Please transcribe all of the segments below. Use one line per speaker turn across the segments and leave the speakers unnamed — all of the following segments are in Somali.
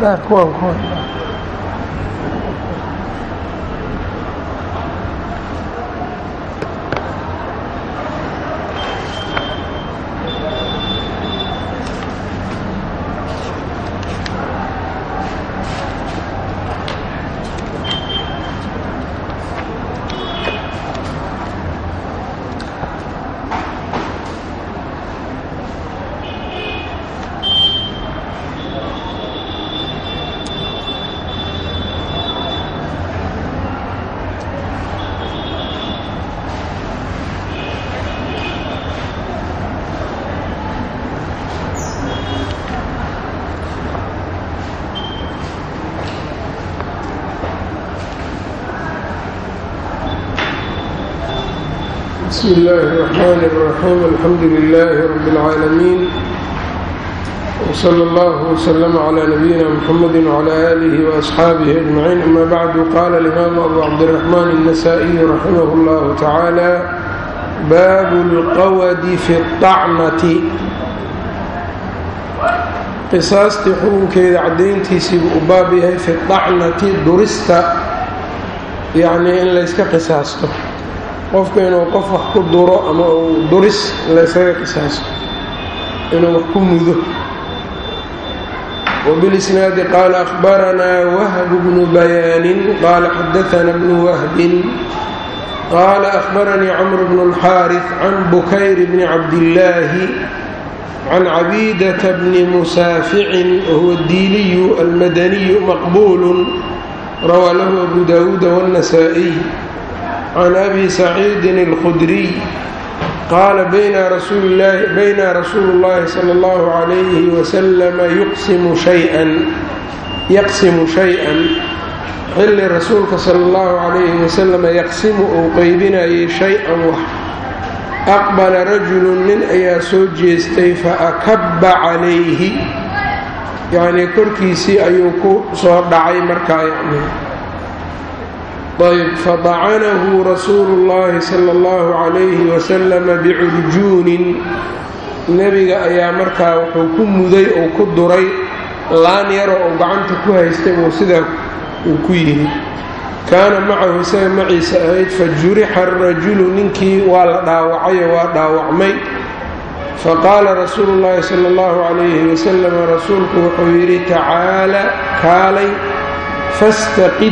kuwan kuwan بسم الله الرحمن الرحيم الحمد لله رب العالمين وصلى الله وسلم على نبينا محمد وعلى آله وأصحابه أجمعين أما بعد قال الإمام أبو عبد الرحمن النسائي رحمه الله تعالى باب الqwd في الطacnة qisaastii xukunkeeda cadayntiisiibuu u baab yahay fi الطacnati durista yacnii in layska qisaasto qofka inuu qof wax ku duro ama uu duris laysaga qisaasto inuu wax ku mudo وبالإسناaد qال أخبرnا وهب بن بيان qال xdثna بن وهب qال أخبرني cمر بن الحاrث عن بكyر بن عبدالله عن عبيدة بن مسافع وهو الديلي المدني مقبول روى له أبو داود والنسائي عن أبي سعيد الخدري قال بيna رsuuل اللhi صلى الله عليه وسلم yqsimu شhayئا xilli rasuulka salى الlaه عليه وسلم yaqsimu uu qeybinayay شhayئan wax أqبلa rajulu nin ayaa soo jeestay faأkaba calayhi yacnii korkiisii ayuu ku soo dhacay markaa yani ayb fadacanahu rasuulu اllahi salى اllahu عalayhi wasalama bicurjuunin nebiga ayaa markaa wuxuu ku muday oo ku duray laan yaroo uu gacanta ku haystay uu sidaa uu ku yidhi kaana macahu isaga maciisa ahayd fajurixa arajulu ninkii waa la dhaawacayoo waa dhaawacmay faqaala rasuulu اllahi salى اllahu عalayhi wasalam rasuulku wuxuu yidhi tacaala kaalay fastaqid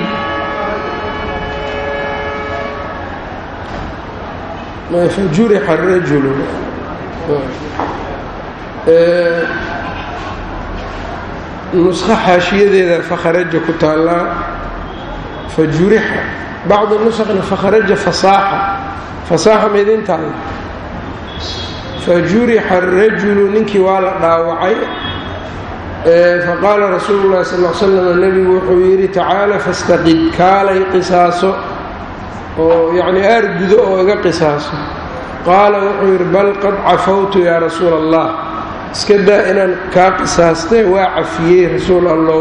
fajurixa arajulu nusqo xaashiyadeeda fakharaja ku taallaa fajurixa bacdu nusqna fakharaja fasaaxa fasaaxa maydin taalla fajurixa arajulu ninkii waa la dhaawacay faqaala rasuulu llahi sal l slam nebigu wuxuu yidhi tacaala fastaqid kaalay qisaaso oo yacni aargudo oo iga qisaaso qaala wuxuu yidhi bal qad cafawtu yaa rasuula allah iska daa inaan kaa qisaastay waa cafiyey rasuul allow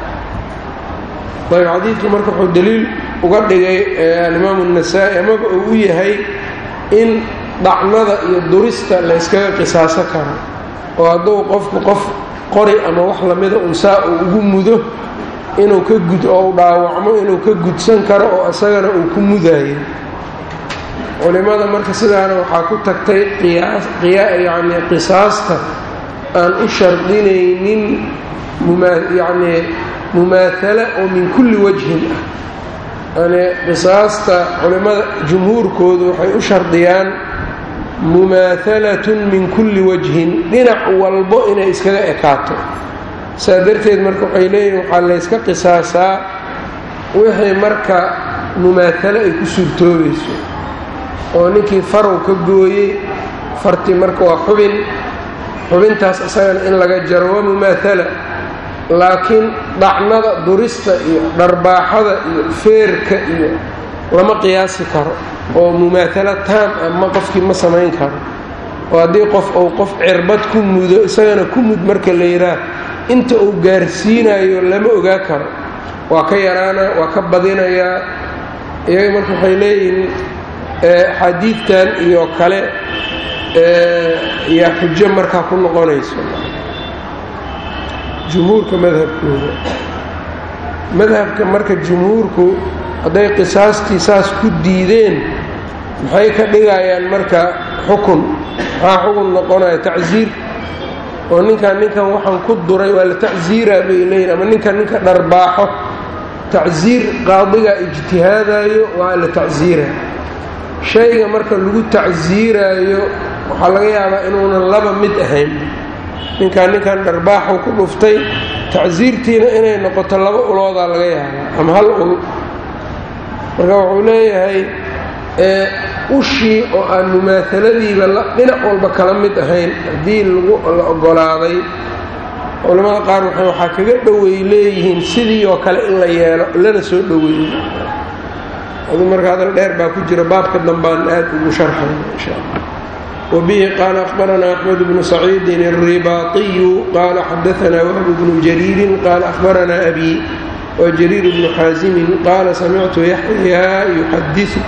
ayb xadiidku marka wuxuu daliil uga dhigay alimaamu الnasaa-i amaba uu u yahay in dhacnada iyo durista layskaga qisaaso karo oo hadduu qofku qof qori ama wax lamida unsaa uu ugu mudo inuu ka gud oo u dhaawacmo inuu ka gudsan karo oo isagana uu ku mudayo culimmada marka sidaana waxaa ku tagtay yani qisaasta aan u shardinaynin yani mumaathala oo min kulli wajhin ah yani qisaasta culimmada jumhuurkoodu waxay u shardiyaan mumaathalatun min kulli wajhin dhinac walbo inay iskaga ekaato saa darteed marka waxay leeyihin waxaa layska qisaasaa wixii marka mumaatalo ay ku suurtoobayso oo ninkii farow ka gooyey farti marka waa xubin xubintaas isagana in laga jaro waa mumaathala laakiin dhacnada durista iyo dharbaaxada iyo feerka iyo lama qiyaasi karo oo mumaatalo taam ah ma qofkii ma samayn karo oo haddii qof uu qof cirbad ku mudo isagana ku mud marka la yidhaah inta uu gaarsiinayo lama ogaa karo waa ka yaraana waa ka badinayaa iyaga marka waxay leeyihiin xadiidkan iyo kale yaa xujo markaa ku noqonayso jumhuurka madhabkooda madhabka marka jumhuurku hadday qisaastii saas ku diideen maxay ka dhigayaan marka xukun maxaa xukun noqonaya tacsiir oo ninkan ninkan waxaan ku duray waa la tacsiiraa bay leeyihin ama ninkan ninka dharbaaxo tacsiir qaadiga ijtihaadayo waa la tacsiira shayga marka lagu tacsiiraayo waxaa laga yaabaa inuunan laba mid ahayn ninkan ninkan dharbaaxu ku dhuftay tacsiirtiina inay noqoto laba uloodaa laga yaabaa ama hal ul marka wuxuu leeyahay ushii oo aan mumaahaladiiba dhinac walba kala mid ahayn haddii la ogolaaday culamada qaar waxaa kaga dhoweey leeyihiin sidii oo kale in la yeelo lana soo dhoweeyo adu marka hadal dheer baa ku jira baabka dambaan aad ugu sharxay insha allah wabihi qaala akhbaranaa axmed bnu saciidin alribaatiyu qaala xadaanaa wahb bnu jariirin qaala akhbaranaa abi wa jariir bnu xaasimin qaala samictu yaxyaa yuxadiu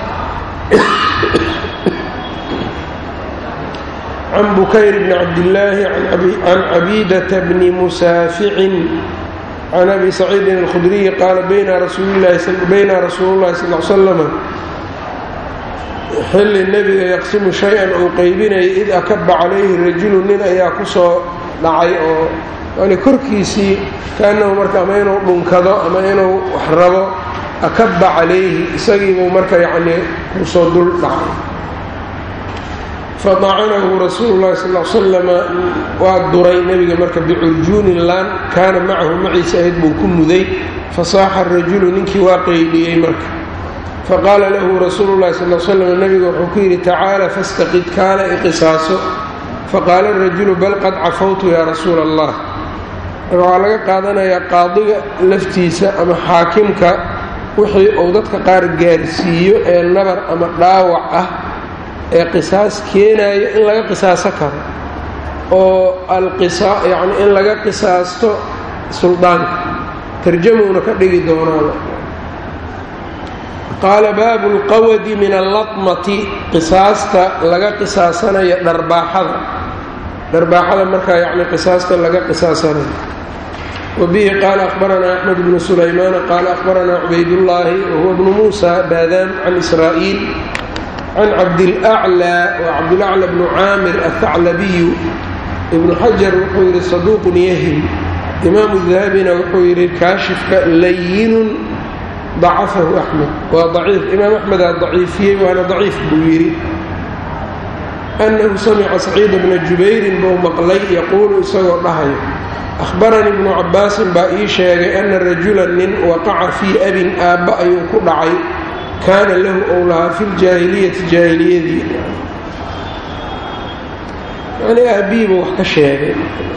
can bukayr bni cabdillaahi can cabiidata bni musaaficin can abi saciidin alkhudriyi qaala bayna rasuulullahi sal l slama xilli nebiga yaqsimu shay-an uu qaybinayay id akaba calayhi rajulu nin ayaa ku soo dhacay oo yani korkiisii kaanahu marka ama inuu dhunkado ama inuu wax rabo akaba calayhi isagiibuu marka yacnii kusoo dul dhacay fadacanahu rasuulu llahi sal l slama waa duray nebiga marka bicurjuunin laan kaana macahu maciisa ahayd buu ku muday fasaaxa rajulu ninkii waa qayliyey marka faqaala lahu rasuulu llahi sal l slam nebiga wuxuu ku yidhi tacaala fastaqid kaala iqisaaso faqaala rajulu bal qad cafawtu yaa rasuula allah marka waxaa laga qaadanayaa qaadiga laftiisa ama xaakimka wixii uu dadka qaar gaarsiiyo ee nabar ama dhaawac ah ee qisaas keenayo in laga qisaaso karo oo yani in laga qisaasto suldaanka tarjamuuna ka dhigi doonaada qaala baabu lqawadi min allatmati qisaasta laga qisaasanayo dharbaaxada dharbaaxada markaa yani qisaasta laga qisaasanayo wabihi qaala akhbaranaa axmed bnu sulaymaana qaala akhbaranaa cubaydullaahi wahuwa bnu muusa baadaan can israa'iil can cabdilaclaa waa cabdilacla bnu caamir athaclabiyu ibnu xajar wuxuu yidhi saduuqun yahim imaamu dahabina wuxuu yidhi kaashifka layinun dacafahu axmed waa daciif imaam axmedaa daciifiyey waana daciif buu yidhi annahu samica saciida bna jubayrin buu maqlay yaquulu isagoo dhahayo ahbaranii ibnu cabbaasin baa ii sheegay ana rajulan nin waqaca fii abin aabba ayuu ku dhacay kaana lahu ou lahaa fi ljaahiliyati jaahiliyadii yani aabbihiiba wax ka sheegay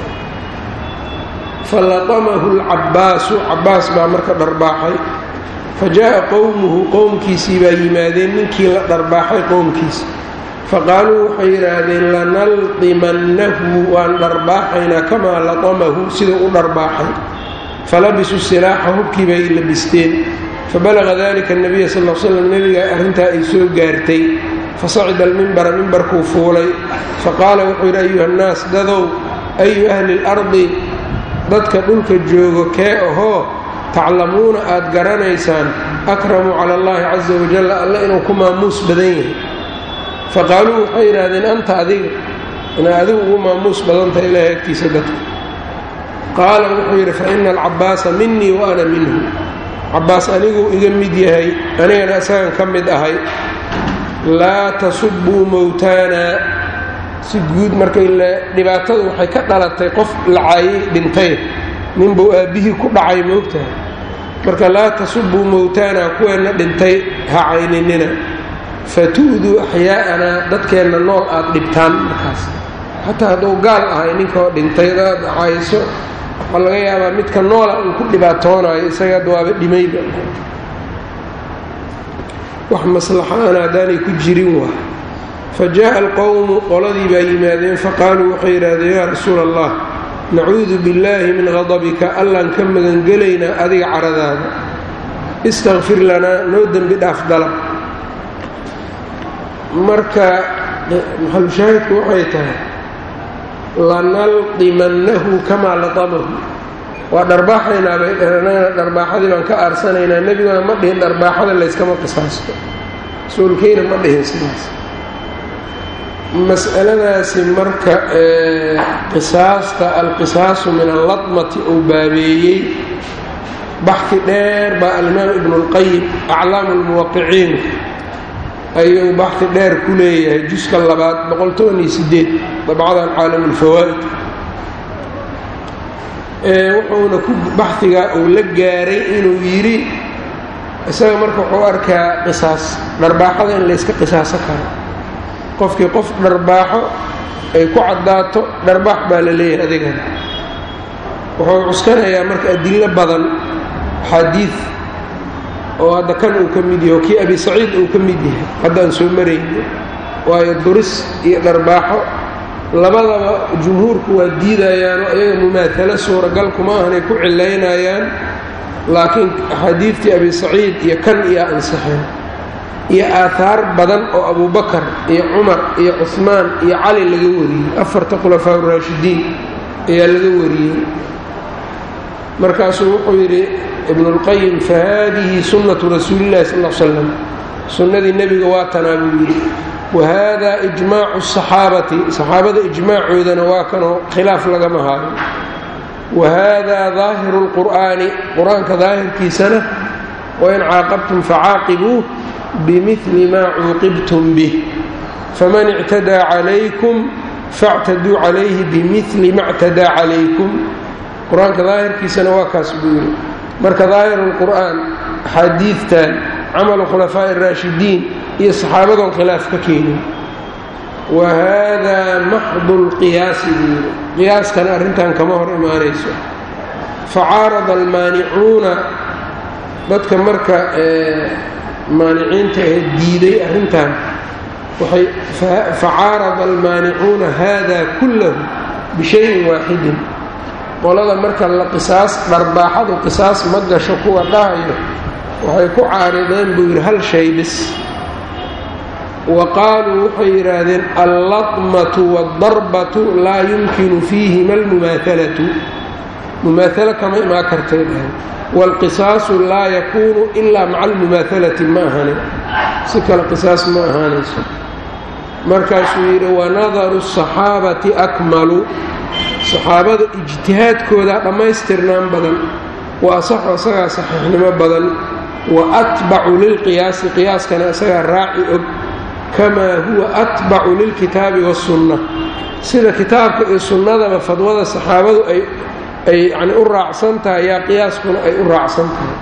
falatamahu lcabbaasu cabbaas baa marka dharbaaxay fa jaa'a qowmuhu qowmkiisii baa yimaadeen ninkii la dharbaaxay qowmkiisa faqaaluu waxay yidhaahdeen lanaldimannahu waan dharbaaxaynaa kamaa latamahu siduu u dharbaaxay falabisuu silaaxa hubkii bay labisteen fabalaga dalika nabiya sal l slam nebiga arrintaa ay soo gaartay fasacida almimbara mimbarkuu fuulay faqaala wuxuu yidhi ayuha nnaas dadow ayu ahli اlardi dadka dhulka joogo kee ahoo taclamuuna aad garanaysaan akramu cala allahi casa wajalla alle inuu ku maamuus badan yahay faqaaluu waxay yidhaahdeen anta adiga inaa adigu ugu maamuus badantahay ilahay agtiisa dadka qaala wuxuu yidhi fa ina alcabaasa minii wa ana minhu cabbaas aniguu iga mid yahay anigana isagan ka mid ahay laa tasubuu mowtaana si guud markay dhibaatadu waxay ka dhalatay qof lacaayay dhintay ninbuu aabbihii ku dhacay moogtahay marka laa tasubuu mowtaana kuweenna dhintay ha cayninina fatu'duu axyaa'anaa dadkeenna nool aad dhibtaan markaas xataa hadduu gaal ahay ninkaoo dhintay adaad cayso waxaa laga yaabaa midka noola uu ku dhibaatoonayo isaga hadda waaba dhimayba wax maslaxaana haddaanay ku jirin waa fa jaa'a alqowmu qoladii baa yimaadeen faqaaluu waxay yidhaahdeen yaa rasuula allah nacuudu billaahi min qadabika allaan ka magangelaynaa adiga caradaada istakfir lanaa noo dembi dhaaf dalab marka maxalushaahidku waxay tahay lanaldimannahu kamaa latamahu waa dharbaaxaynaa bay dheheen annagana dharbaaxadii baan ka aarsanaynaa nebiguna ma dhihin dharbaaxada layskama qisaasto rasuulkiina ma dhihin sidaas mas'aladaasi marka qisaasta alqisaasu min alladmati uu baabeeyey baxki dheer baa alimaam ibnu اlqayim aclaamu lmuwaqiciin ayuu baxki dheer ku leeyahay juska labaad boqol-toban iyo sideed dabcadan caalam ulfawaa'id wuxuuna ku baxigaa uu la gaaray inuu yidhi isaga marka wuxuu arkaa qisaas dharbaaxada in layska qisaaso karo qofkii qof dharbaaxo ay ku caddaato dharbaax baa la leeyahay adigana wuxuu cuskanayaa marka adillo badan xadiid oo hadda kan uu ka mid yahay oo kii abi saciid uu ka mid yahay haddaan soo marayno waayo duris iyo dharbaaxo labadaba jumhuurku waa diidayaanoo iyaga mumaatalo suuragal kuma ahanay ku cilaynayaan laakiin axaadiidtii abi saciid iyo kan iyo ansixeen iyo aahaar badan oo abubakar iyo cumar iyo cusmaan iyo cali laga wariyey afarta khulafaa uraashidiin ayaa laga wariyey markaasuu wuxuu yidhi ibnulqayim fa haadihi sunnatu rasuulillahi sal l slam sunnadii nebiga waa tanaa buu yidhi wa haada ijmaacu asaxaabati saxaabada ijmaacoodana waa kanoo khilaaf lagama haayo wa haadaa daahiru lqur'aani qur-aanka daahirkiisana wain caaqabtum facaaqibuu bimili maa cuuqibtum bih faman ictadaa calaykum factaduu calayhi bimili ma ctadaa calaykum qur-aanka daahirkiisana waa kaas buu yidhi marka daahiru lqur'aan axaadiidtan camalu khulafaa'i araashidiin iyo saxaabadoon khilaaf ka keenin wa haadaa maxdu lqiyaasi buu yidhi qiyaaskana arrintan kama hor imaanayso facaarada almaanicuuna dadka marka maaniciinta ee diiday arrintan waxay facaarada almaanicuuna hada kullahu bishayin waaxidin qolada marka la qisaas dharbaaxadu qisaas ma gasho kuwa dhahayo waxay ku caarideen buu yidhi hal shay bis wa qaaluu waxay yidhaahdeen alladmatu waaldarbatu laa yumkinu fiihima almumaahalatu mumaahalo kama imaan kartay dhahay waalqisaasu laa yakuunu ilaa maca almumaahalati ma ahanin si kale qisaas ma ahaanayso markaasuu yidhi wanadaru asaxaabati akmalu saxaabada ijtihaadkooda dhammaystirnaan badan wa asaxu isagaa saxiixnimo badan wa atbacu lilqiyaasi qiyaaskana isagaa raaci og kamaa huwa atbacu lilkitaabi wasunna sida kitaabka iyo sunnadaba fadwada saxaabadu ay ay yani u raacsan tahay yaa qiyaaskuna ay u raacsan tahay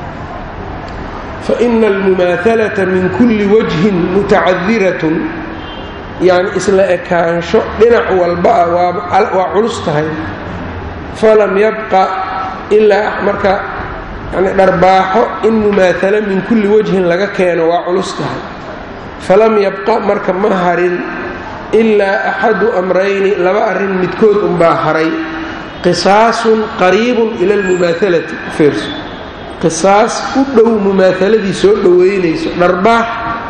fa ina almumaahalata min kulli wajhin mutacadiratun yacni isla ekaansho dhinac walba ah waa culus tahay falam yabqa ilaa marka yani dharbaaxo in mumaahalo min kulli wajhin laga keeno waa culus tahay falam yabqa marka ma harin ilaa axadu amrayni laba arrin midkood unbaa haray qisaasun qariibun ila almumaahalati fiirso qisaas u dhow mumaahaladii soo dhoweynayso dharbaax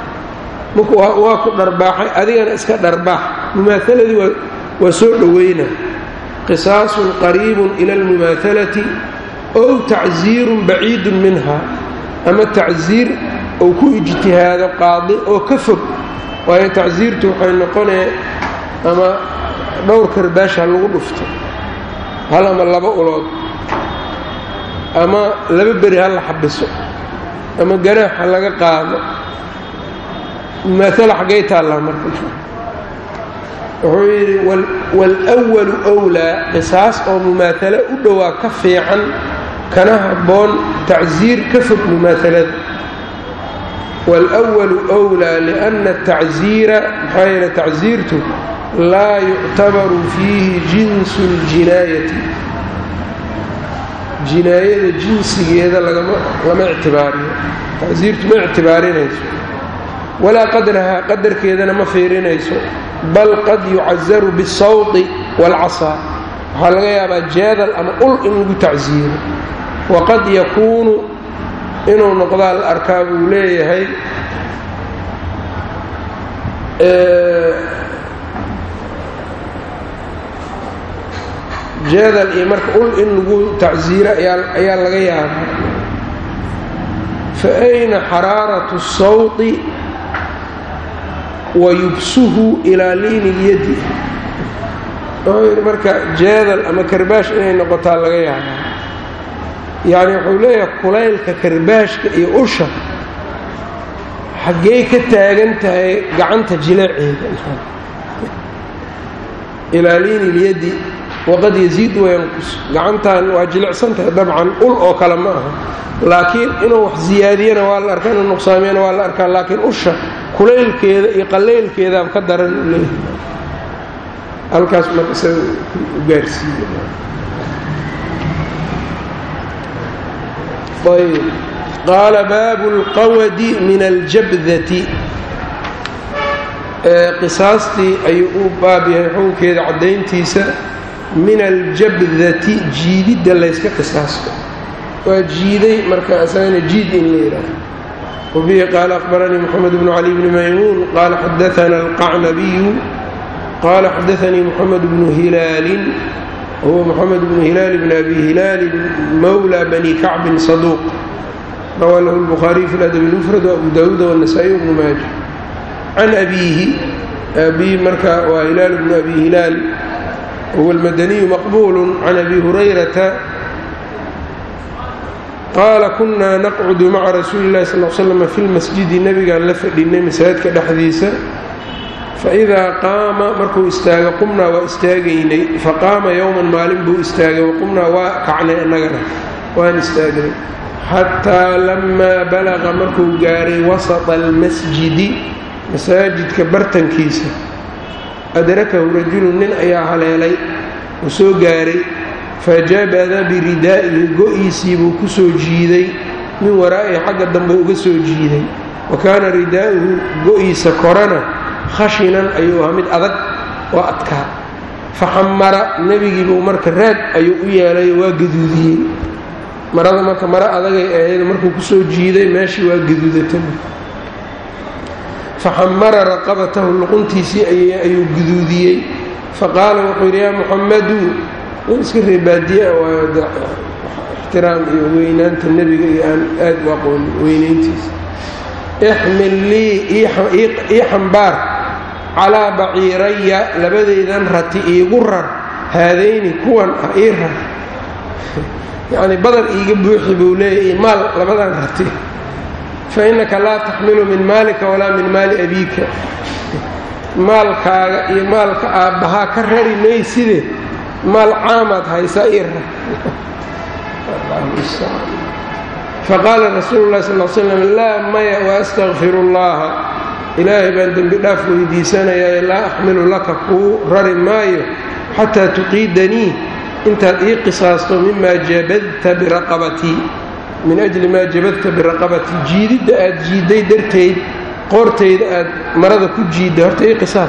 waa ku dharbaaxay adigana iska dharbaax mumaahaladii waa soo dhoweyna qisaasun qariibun ila almumaahalati ow tacsiirun baciidun minha ama tacsiir ou ku ijtihaado qaadi oo ka fog waayo tacsiirtu waxay noqonee ama dhowr karbaasha lagu dhufto hal ama laba ulood ama laba beri ha la xabiso ama ganaaxa laga qaado mumaala xaggay taallaa marka wuxuu yidhi waalwalu wlaa qisaas oo mumaahalo u dhowaa ka fiican kana habboon tacsiir ka fog mumaahalada waalwalu wlaa lianna atacsiira maxaa yeele tacsiirtu laa yuctabaru fiihi jinsu ljinaayati jinaayada jinsigeeda lama ictibaariyo tacsiirtu ma ictibaarinayso walaa qadrahaa qadarkeedana ma fiirinayso bal qad yucazaru biاsawti wاlcasaa waxaa laga yaabaa jeedal ama ul in lagu tacsiiro waqad yakuunu inuu noqdaa la arkaa buu leeyahay jeedal iyo marka ul in lagu tacsiiro ayaa laga yaabaa fa ayna xaraaratu sawti wa yubsuhu ilaa liini lyadi wuxuu yidhi marka jeedal ama karbaash inay noqotaa laga yaabaa yacni wuxuu leeyahay kulaylka karbaashka iyo usha xaggey ka taagan tahay gacanta jileeceeda ilaa liini lyadi waqad yaziid wayanqus gacantan waa jilicsan tahay dabcan ul oo kale ma aha laakiin inuu wax siyaadiyana waa la arkaa inuu nuqsaamiyana waa la arkaa laakiin usha kulaylkeeda iyo qaleylkeedaaba ka daran u leeyahay halkaas marka isaga u gaarsiiye ayb qaala baabu اlqawadi min aljabdati qisaastii ayuu u baab yahay xukunkeeda caddayntiisa min aljabdati jiididda layska qisaasto waa jiiday marka isagana jiid in la yidhaaho wabihi qaala aqbaranii moxamed bnu cali bni maymuun qaala xadaana alqacnabiyu qaala xadaanii moxamed bnu hilaalin huwa moxamed bnu hilaal bn abi hilaali mawla bani kacbin saduuq rawaa lahu lbukhaariyu fi ladabi lmufrad waabu daawuuda wanasaa-i bnu maaja can abiihi abihi marka waa hilaal bnu abi hilaal huwa almadaniyu maqbuulu can abi hurayrata qaala kunaa naqcudu maca rasuuli illahi sal l slam fi lmasjidi nebigaan la fadhinay masaajidka dhexdiisa faidaa qaama markuu istaago qumnaa waa istaagaynay faqaama yowman maalin buu istaagay waqumnaa waa kacnay annagana waan istaagnay xataa lamaa balaqa markuu gaaray wasata almasjidi masaajidka bartankiisa adrakahu rajulun nin ayaa haleelay uu soo gaaray fajabada biridaa'ihi go-iisii buu ku soo jiiday min waraa'ihi xagga dambe uga soo jiiday wa kaana ridaa'uhu go-iisa korana khashinan ayuu ahaa mid adag oo adkaa faxamara nebigiibuu marka raad ayuu u yeelay waa gaduudiyey marada marka maro adagay ahayd markuu kusoo jiiday meeshii waa gaduudatay faxamara raqabatahu luquntiisii ayuu guduudiyey faqaala wuxuu yidhi yaa muxamadu nin iska reebaadiye waa ixtiraam iyo weynaanta nebiga iyo aan aad u aqoonin weynayntiisa ixmil lii ii xambaar calaa baciiraya labadeydan rati iigu rar haadayni kuwan ah ii rar yacnii badar iiga buuxi buu leeyahy maal labadan rati fa innaka laa taxmilu min maalika walaa min maali abiika maalkaaga iyo maalka aabbahaa ka rari mayside maal caamaad haysaa ii rar faqaala rasuulu llahi sal l slam laa maya waastakfiru llaha ilaahay baan dembi dhaaf weydiisanayaa laa axmilu laka kuu rari maayo xataa tuqiidanii intaad ii qisaasto mimaa jabadta biraqabatii min ajli maa jabadta biraqabatii jiididda aad jiidday darteyd qoortayda aad marada ku jiidday horta ii qisaas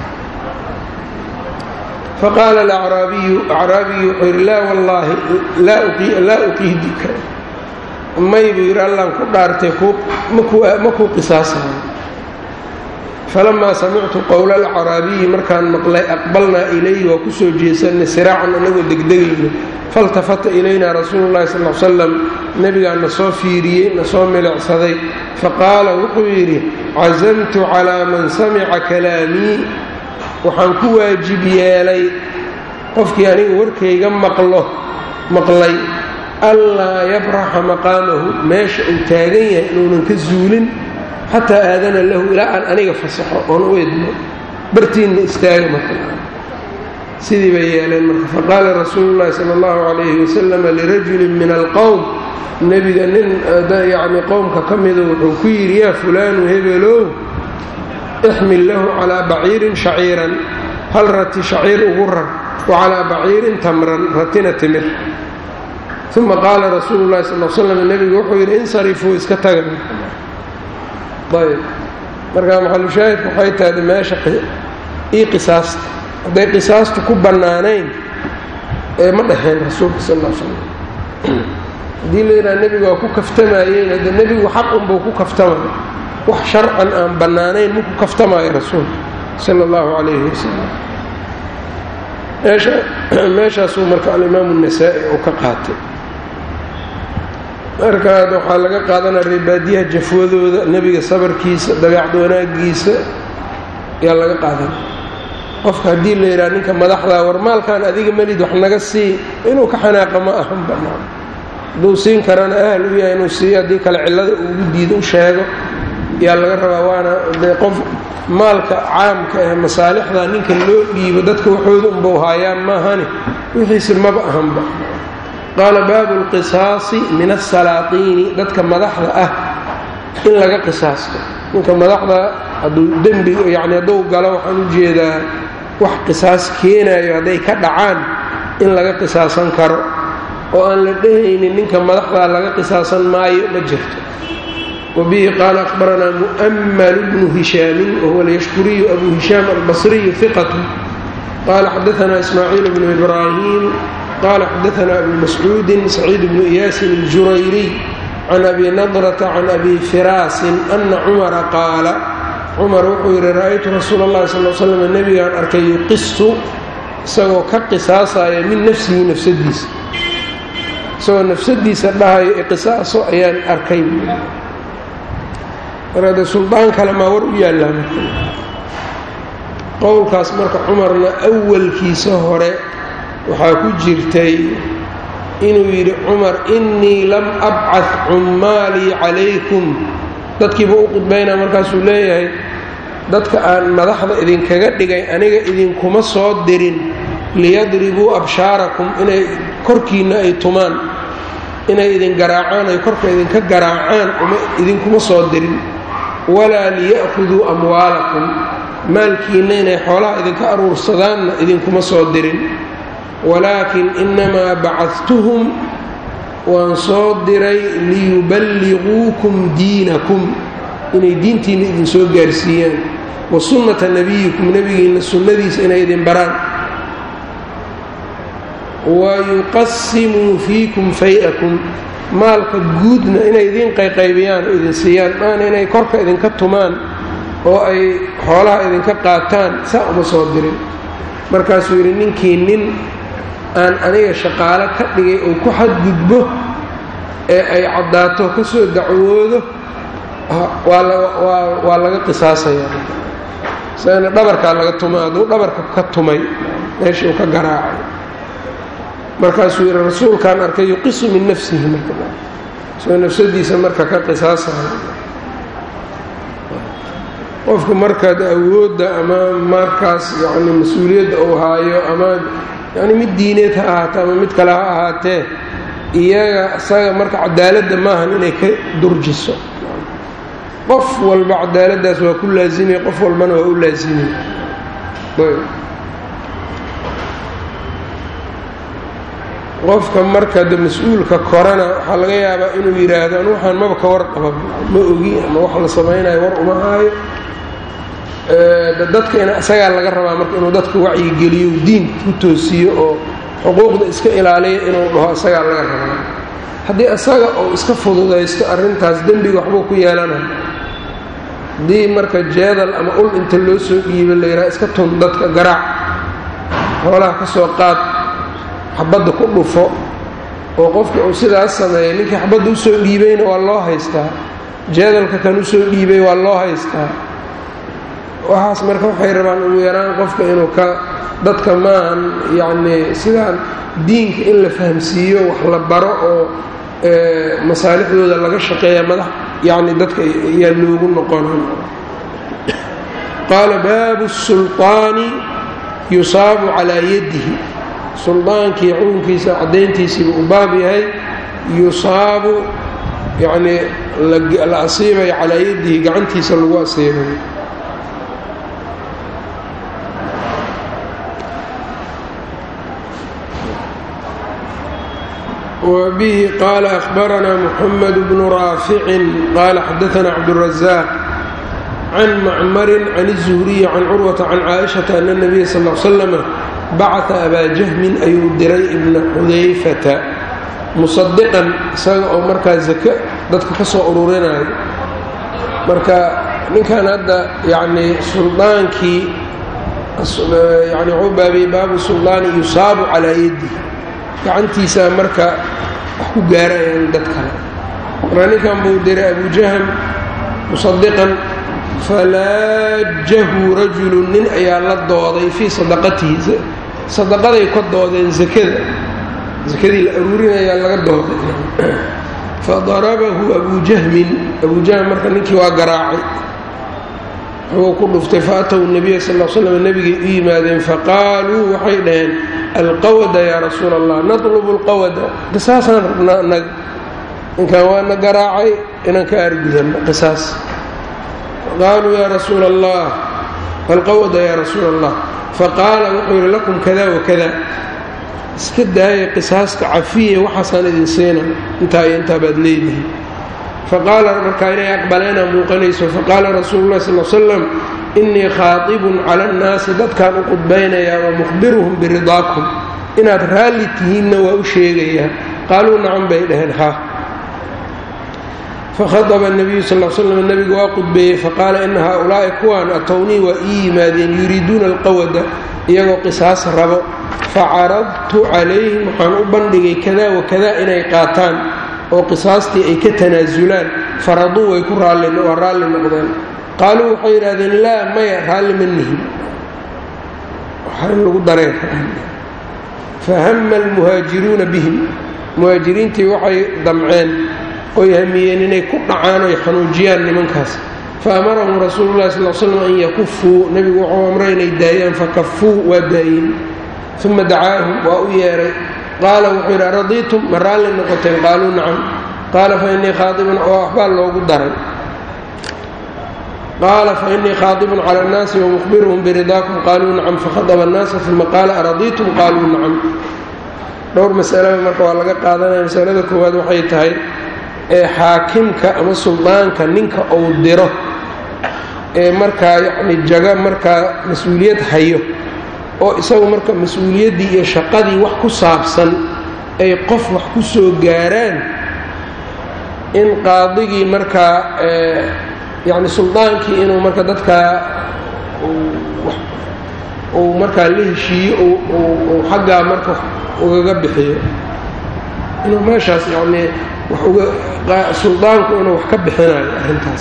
faqaala alacraabiyu acraabigii wuxuu yidhi laa wallaahi laa uqiidika may buu yidhi allaan ku dhaartay ma kuu qisaasayo falamaa samictu qowla alcaraabiyi markaan maqlay aqbalnaa ilayhi waa ku soo jeesanay siraacan anagoo degdegayno faltafata ilaynaa rasuulu llahi sal l salam nebigaa na soo fiiriyey na soo milicsaday faqaala wuxuu yidhi casamtu calaa man samica kalaamii waxaan ku waajib yeelay qofkii aniga warkayga maqlo maqlay allaa yabraxa maqaamahu meesha uu taagan yahay inuunan ka zuulin xataa aadana lahu ilaa aan aniga fasaxo oon u idmo bartiinna istaaga marka sidii bay yeeleen marka faqaala rasuulu llahi sala allahu calayhi wasalama lirajulin min alqowm nebiga nin yacni qowmka ka mida wuxuu ku yidhi yaa fulaanu hebelow ixmil lahu calaa baciirin shaciiran hal rati shaciir ugu rar wa calaa baciirin tamran ratina timir uma qaala rasuulu llahi sal l slam nebigu wuxuu yidhi insarifuu iska taga ayb markaa maxalushaahidku waxay tahda meesha ii qisaasta hadday qisaastu ku bannaanayn ee ma dhaheen rasuulka sal l slam haddii la yidhaha nebiga waa ku kaftamayeen hadde nebigu xaq unbuu ku kaftamaya wax sharcan aan bannaanayn maku kaftamaayo rasuulka sala allahu calayhi wasalam meeshaasuu marka alimaamu النasaa'i uu ka qaatay markaad waxaa laga qaadanaya reebaadiyaha jafwadooda nebiga sabarkiisa dabeecad wanaagiisa ayaa laga qaadanaya qofka haddii la yidhaha ninka madaxdaa war maalkan adiga melid wax naga sii inuu ka xanaaqa ma ahan banaan hadduu siin karana ahal u yahay inuu siiyo haddii kale cillada ugu diido u sheego yaa laga rabaa waana dee qof maalka caamka ee masaalixda ninka loo dhiibo dadka waxooda unbau haayaan maahani wixiisi maba ahanba qaala baabu lqisaasi min asalaatiini dadka madaxda ah in laga qisaasto ninka madaxda hadduu dembi yacni hadduu galo waxaan u jeedaa wax qisaas keenayo hadday ka dhacaan in laga qisaasan karo oo aan la dhehaynin ninka madaxdaa laga qisaasan maayo ma jirto wabihi qaala akhbaranaa mu'mmalu bnu hishaamin wahuwa alyashkuriyu abu hishaam albasriyu hiqatu qaala xadaanaa ismaaciil bnu ibraahim qaala xadaanaa abu mascuudin saciid bnu iyaasin aljurayriy can abi nadrata can abi firaasin ana cumara qaala cumar wuxuu yidhi ra'aytu rasuula اllahi sal l slam nebigaan arkay yuqisu isagoo ka qisaasaya min nafsihi nafsadiisa isagoo nafsadiisa dhahayo iqisaaso ayaan arkay marka dee suldaan kale maa war u yaallaa marka qowlkaas marka cumarna awalkiisa hore waxaa ku jirtay inuu yidhi cumar innii lam abcad cummaalii calaykum dadkiiba u qudbaynaa markaasuu leeyahay dadka aan madaxda idinkaga dhigay aniga idinkuma soo dirin liyadribuu abshaarakum inay korkiinna ay tumaan inay idin garaacaan ay korka idinka garaacaan idinkuma soo dirin walaa liya'khuduu amwaalakum maalkiinna inay xoolaha idinka aruursadaanna idinkuma soo dirin walaakin inamaa bacadtuhum waan soo diray liyuballiquukum diinakum inay diintiinna idinsoo gaarsiiyaan wa sunnata nebiyikum nebigiinna sunnadiisa inay idin baraan wa yuqasimuu fiikum fay-akum maalka guudna inay idiin qayqaybiyaan oo idin siiyaan maana inay korka idinka tumaan oo ay xoolaha idinka qaataan saa uma soo dirin markaasuu yidhi ninkii nin aan aniga shaqaalo ka dhigay uu ku xadgudbo ee ay caddaato ka soo dacwoodo waa laga qisaasayaa isagana dhabarkaa laga tuma hadduu dhabarka ka tumay meeshii uu ka garaacay markaasuu yidhi rasuulkaan arkay yuqisu min nafsihi marka isagoo nafsadiisa marka ka qisaasayo qofka markaad awoodda ama markaas yani mas-uuliyadda uu haayo ama yani mid diineed ha ahaatee ama mid kale ha ahaatee iyaga isaga marka cadaaladda maahan inay ka durjiso qof walba cadaaladdaas waa ku laasimay qof walbana waa u laasimay qofka marka de mas-uulka korana waxaa laga yaabaa inuu yidhaahdo anu waxaan maba ka warqaba ma ogi ama wax la samaynayo war uma haayo dadka in isagaa laga rabaa marka inuu dadka wacyigeliyo diinka ku toosiyo oo xuquuqda iska ilaaliya inuu dhaho isagaa laga rabaa haddii isaga uu iska fududaysto arrintaas dembiga waxbuu ku yeelanaya haddii marka jeedal ama ul inta loo soo dhiibo la yidhaha iska tun dadka garaac xoolaha ka soo qaad xabadda ku dhufo oo qofka uu sidaas sameeyay ninkii xabadda usoo dhiibayna waa loo haystaa jeedalka kan usoo dhiibay waa loo haystaa waxaas marka waxay rabaan ugu yaraan qofka inuu ka dadka maahan yacnii sidaan diinka in la fahamsiiyo wax la baro oo masaalixdooda laga shaqeeya madax yacni dadka ayaa loogu noqonan qaala baabu sulطaani yusaabu calaa yadihi suldaankii xukunkiisa caddayntiisiiba u baab yahay yusaabu yacnii la asiibayo calaa yadihi gacantiisa lagu asiibayo وبه قال أخبرنا محمد بن رافع قال حدثنا عبد الرزاق عن معمر عن الزهري عن عروة عن عائشة أن النبي صلى الله عليه وسلم بعث أبا جهم أيو دري بن حذيفة مصدقا isaga oo markaa zake dadka ka soo ururinayo marka ninkan hadda yacnii suldaankii yani wuxuu baabiyey baabu suldaani yusaabu calaa yaddi gacantiisaa marka wax ku gaarayaan dad kale markaa ninkan buu diray abujahm musadiqan falaajahu rajulu nin ayaa la dooday fii sadaqatihi sadaqaday ka doodeen zakada zakadii la aruurinayaa laga dooday fadarabahu abujahmin abujahm marka ninkii waa garaacay wuxuu ku dhuftay faataw nabiya sal l slam nebigay u yimaadeen faqaaluu waxay dhaheen alqawada yaa rasuula allah natlubu alqawada qisaasaan rabnaa annaga ninkan waana garaacay inaan ka aargudanno qisaas qaaluu yaa rasuula allah alqawada yaa rasuula allah faqaala wuxuu yidhi lakum kada wakada iska daaya qisaaska cafiya waxaasaan idin siina intaa iyo intaa baad leedihi faqaala markaa inay aqbaleena muuqanayso faqaala rasuulu llahi sal l slam innii khaatibun cala annaasi dadkaan u qudbaynayaa wa mukhbiruhum biridaakum inaad raalli tihiinna waa u sheegayaa qaaluu nacam bay dhaheen ha fakhadaba nabiyu sal l slam nebigu waa qudbeeyey faqaala ina haaulaa'i kuwaan atownii waa ii yimaadeen yuriiduuna alqawada iyagoo qisaas rabo facaradtu calayhim waxaan u bandhigay kada wakada inay qaataan oo qisaastii ay ka tanaasulaan faraduu way ku waa raalli noqdeen qaaluu waxay yidhahdeen laa maya raalli ma nihin lagu dareen fahama almuhaajiruuna bihim muhaajiriintii waxay damceen oy hamiyeen inay ku dhacaan oy xanuujiyaan nimankaas fa amarahum rasuulu llahi sal slam an yakufuu nebigu wuxuu amray inay daayaan fakafuu waa daayeen uma dacaahum waa u yeedhay qaala wuxuu yidhi aradiitum ma raalli noqoteen qaaluu nacam qaala fa innii khaaibun oo waxbaa loogu daray qaala fa innii khaadibun cala annaasi wamukhbiruhum biridaakum qaaluu nacam fakhadaba annaasa uma qaala aradiitum qaaluu nacam dhowr masalaba marka waa laga qaadanaya masalada koowaad waxay tahay ee xaakimka ama suldaanka ninka uu diro ee markaa yacni jaga markaa mas-uuliyad hayo oo isagu marka mas-uuliyaddii iyo shaqadii wax ku saabsan ay qof wax ku soo gaaraan in qaadigii markaa yacni suldaankii inuu marka dadkaa uu markaa la heshiiyo uu xaggaa marka ugaga bixiyo inuu meeshaas yacnii wax uga suldaanku inuu wax ka bixinayo arrintaas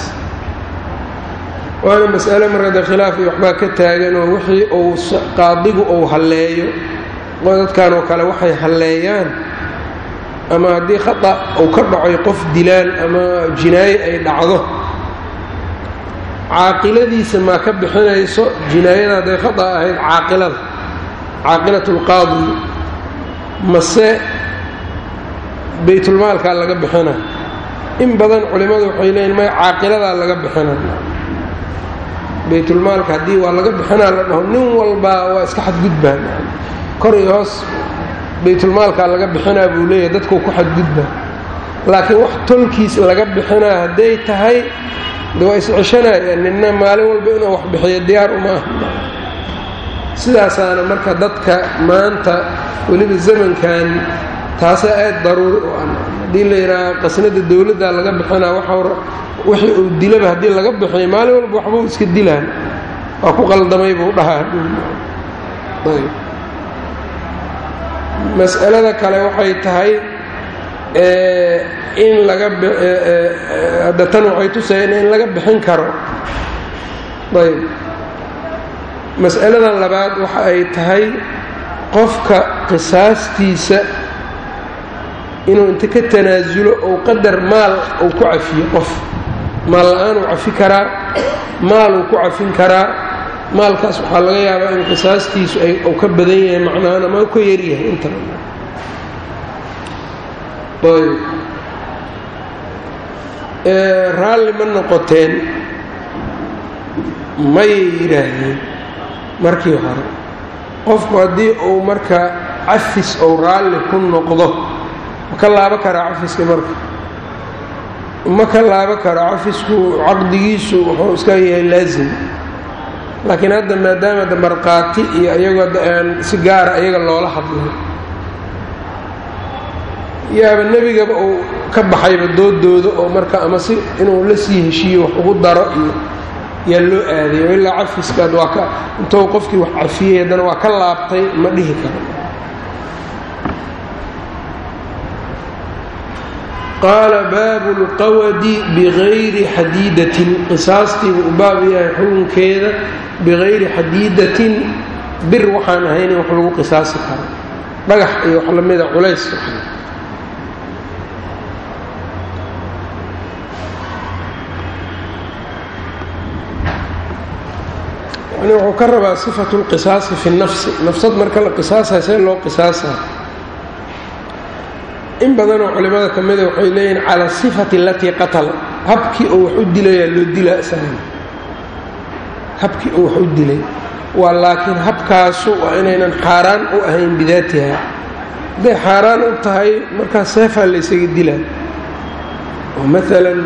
waana mas'ale markada khilaaf iyo waxbaa ka taagan oo wixii uu qaadigu uu halleeyo dadkan oo kale waxay halleeyaan ama haddii khata uu ka dhacoy qof dilaan ama jinaayo ay dhacdo caaqiladiisa maa ka bixinayso jinaayada hadday khata ahayd caaqilada caaqilat lqaadi mase baytulmaalkaa laga bixina in badan culimmadu waxay leeyiin may caaqiladaa laga bixina baytulmaalka haddii waa laga bixinaa la dhaho nin walbaa waa iska xadgudbaan kor iyo hoos baytulmaalkaa laga bixinaa buu leeyahay dadkuu ku xadgudbaa laakiin wax tolkiis laga bixinaa hadday tahay de waa isceshanayaan ninna maalin walba inuu wax bixiyo diyaar uma ah sidaasaana marka dadka maanta weliba zamankan taasaa aad daruuri u ah haddii la yidhaaha qasnada dowladda laga bixinaa waxa wixii uu dilaba haddii laga bixiyo maalin walba waxbuu iska dilaan waa ku qaldamay buu dhahaa mas'alada kale waxay tahay in laga hadda tan waxay tusayeen in laga bixin karo ayb mas'alada labaad waxa ay tahay qofka qisaastiisa inuu inta ka tanaasulo ou qadar maal uu ku cafiyo qof maal la-aan uu cafi karaa maal uu ku cafin karaa maalkaas waxaa laga yaabaa in qisaastiisu uu ka badan yahay macnahaan ama u ka yaryahay inta raalli ma noqoteen mayay yidhaahdeen markii hore qofku haddii uu marka cafis ou raalli ku noqdo ma ka laabo karaa cafiska marka ma ka laabo karo cafisku caqdigiisu wuxuu iska yahay laasim laakiin hadda maadaama da markhaati iyo iyagoo da aan si gaara iyaga loola hadlay yaaba nebigaba uu ka baxayba doodooda oo marka ama si inuu la sii heshiiyo wax ugu daro iyo yaa loo aadayo ilaa cafiskaad waa ka intou qofkii wax cafiyey haddana waa ka laabtay ma dhihi karo qaala baabu lqawadi bigayri xadiidatin qisaastiibu u baab yahay xukunkeeda bigayri xadiidatin bir waxaan ahayn in wax lagu qisaasi karo dhagax iyo wax lamida culays yani wuxuu ka rabaa sifatu lqisaasi fi nafsi nafsad marka la qisaasayo see loo qisaasaa in badanoo culimada ka mida waxay leeyihin cala sifati alatii qatala habkii oo wax u dilayaa loo dilaa isagan habkii oo wax u dilay waa laakiin habkaasu waa inaynan xaaraan u ahayn bidaatiha hadday xaaraan u tahay markaas seefaa la ysaga dilaa oo maalan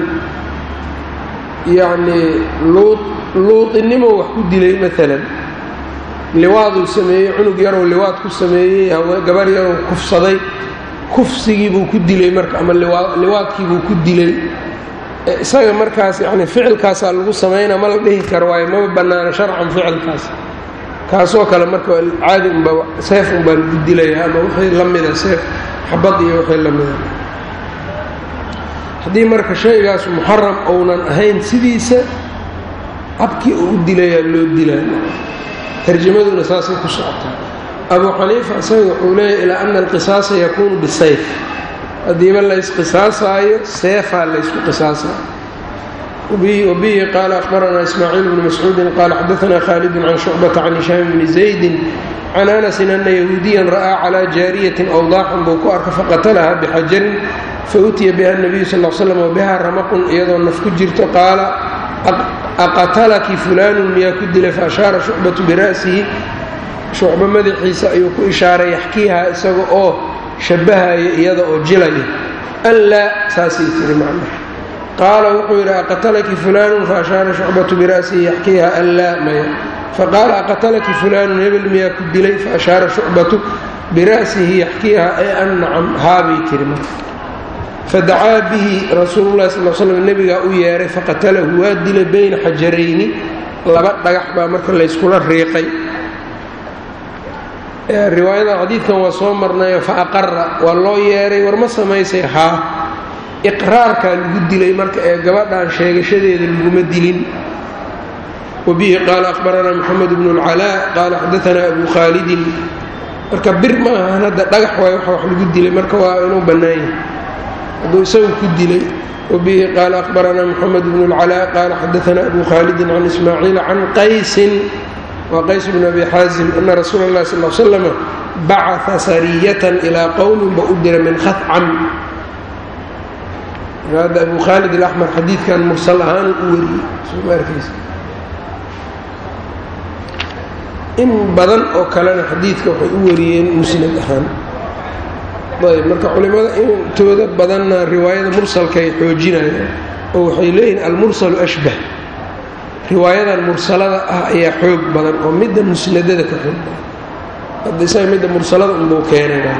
yacnii luud luudinimo wax ku dilay maalan liwaaduu sameeyey cunug yaroo liwaad ku sameeyey gabar yaroo kufsaday kufsigiibuu ku dilay marka ama liwaadkiibuu ku dilay isaga markaas yani ficilkaasaa lagu samaynaa ma la dhihi karo waayo maba bannaana sharcan ficilkaas kaasoo kale marka caadi unba seef unbaa lagu dilaya ama wixii la mida seef xabad iyo wixii la mida haddii marka shaygaas muxaram ounan ahayn sidiisa habkii uu u dilayaa loo dilaa tarjamaduna saasay ku socotaa abu xaniifa isaga wuxuu leeyahy ilaa ana alqisaasa yakuunu bisayf haddiiba laysqisaasaayo seefaa laysku qisaasayo wabihi qaala akhbaranaa ismaaciil bnu mascuudin qaala xadaanaa khaalidun can shucbata can hishaam bni zaydin can anasin ana yahuudiyan ra'aa calaa jaariyatin awdaaxan buu ku arka faqatalaha bixajarin fautiya biha nabiyu sal l slam wabiha ramaqun iyadoo naf ku jirto qaala aqatalaki fulaanun miyaa ku dilay faashaara shucbatu bira'sihi shucbo madaxiisa ayuu ku ishaaray yaxkiiha isaga oo shabbahaya iyada oo jilaya an laa saasay tiri macna qaala wuxuu yidhi aqatalaki fulaanun faashaara shucbatu bira'sihi yaxkiiha an laa maya faqaala aqatalaki fulaanun hebel miyaa ku dilay faashaara shucbatu bira'sihi yaxkiiha ee an nacam haabay tiri marka fadacaa bihi rasuululahi sal slam nebigaa u yeeray faqatalahu waa dilay bayna xajarayni laba dhagax baa marka layskula riiqay riwaayadan xadiidkan waa soo marnayo fa aqara waa loo yeeray war ma samaysay haa iqraarkaa lagu dilay marka ee gabadhan sheegashadeeda laguma dilin wabihi qaala akhbaranaa moxamed bnu اlcalaa qaala xadaanaa abu khaalidin marka bir ma ahan hadda dhagax waay waxa wax lagu dilay marka waa inuu bannaan yahay hadduu isagu ku dilay wabihi qaala akhbaranaa moxamed bnu اlcalaa qaala xadaanaa abu khaalidin can ismaaciila can qaysin waa qays bnu abi xaazim ana rasuula اllahi sal l slama bacaa sariyatan ilaa qowmin ba u dira min khacam hadda abu khaalid alaxmar xadiidkan mursal ahaan u wariyey soma arkaysa in badan oo kalena xadiidka waxay u wariyeen musnad ahaan ayb marka culimada intooda badanna riwaayada mursalka ay xoojinayaan oo waxay leeyihin almursalu ashbah riwaayadan mursalada ah ayaa xoog badan oo midda musnadada ka xoog badan hadda isaga midda mursalada unbuu keenay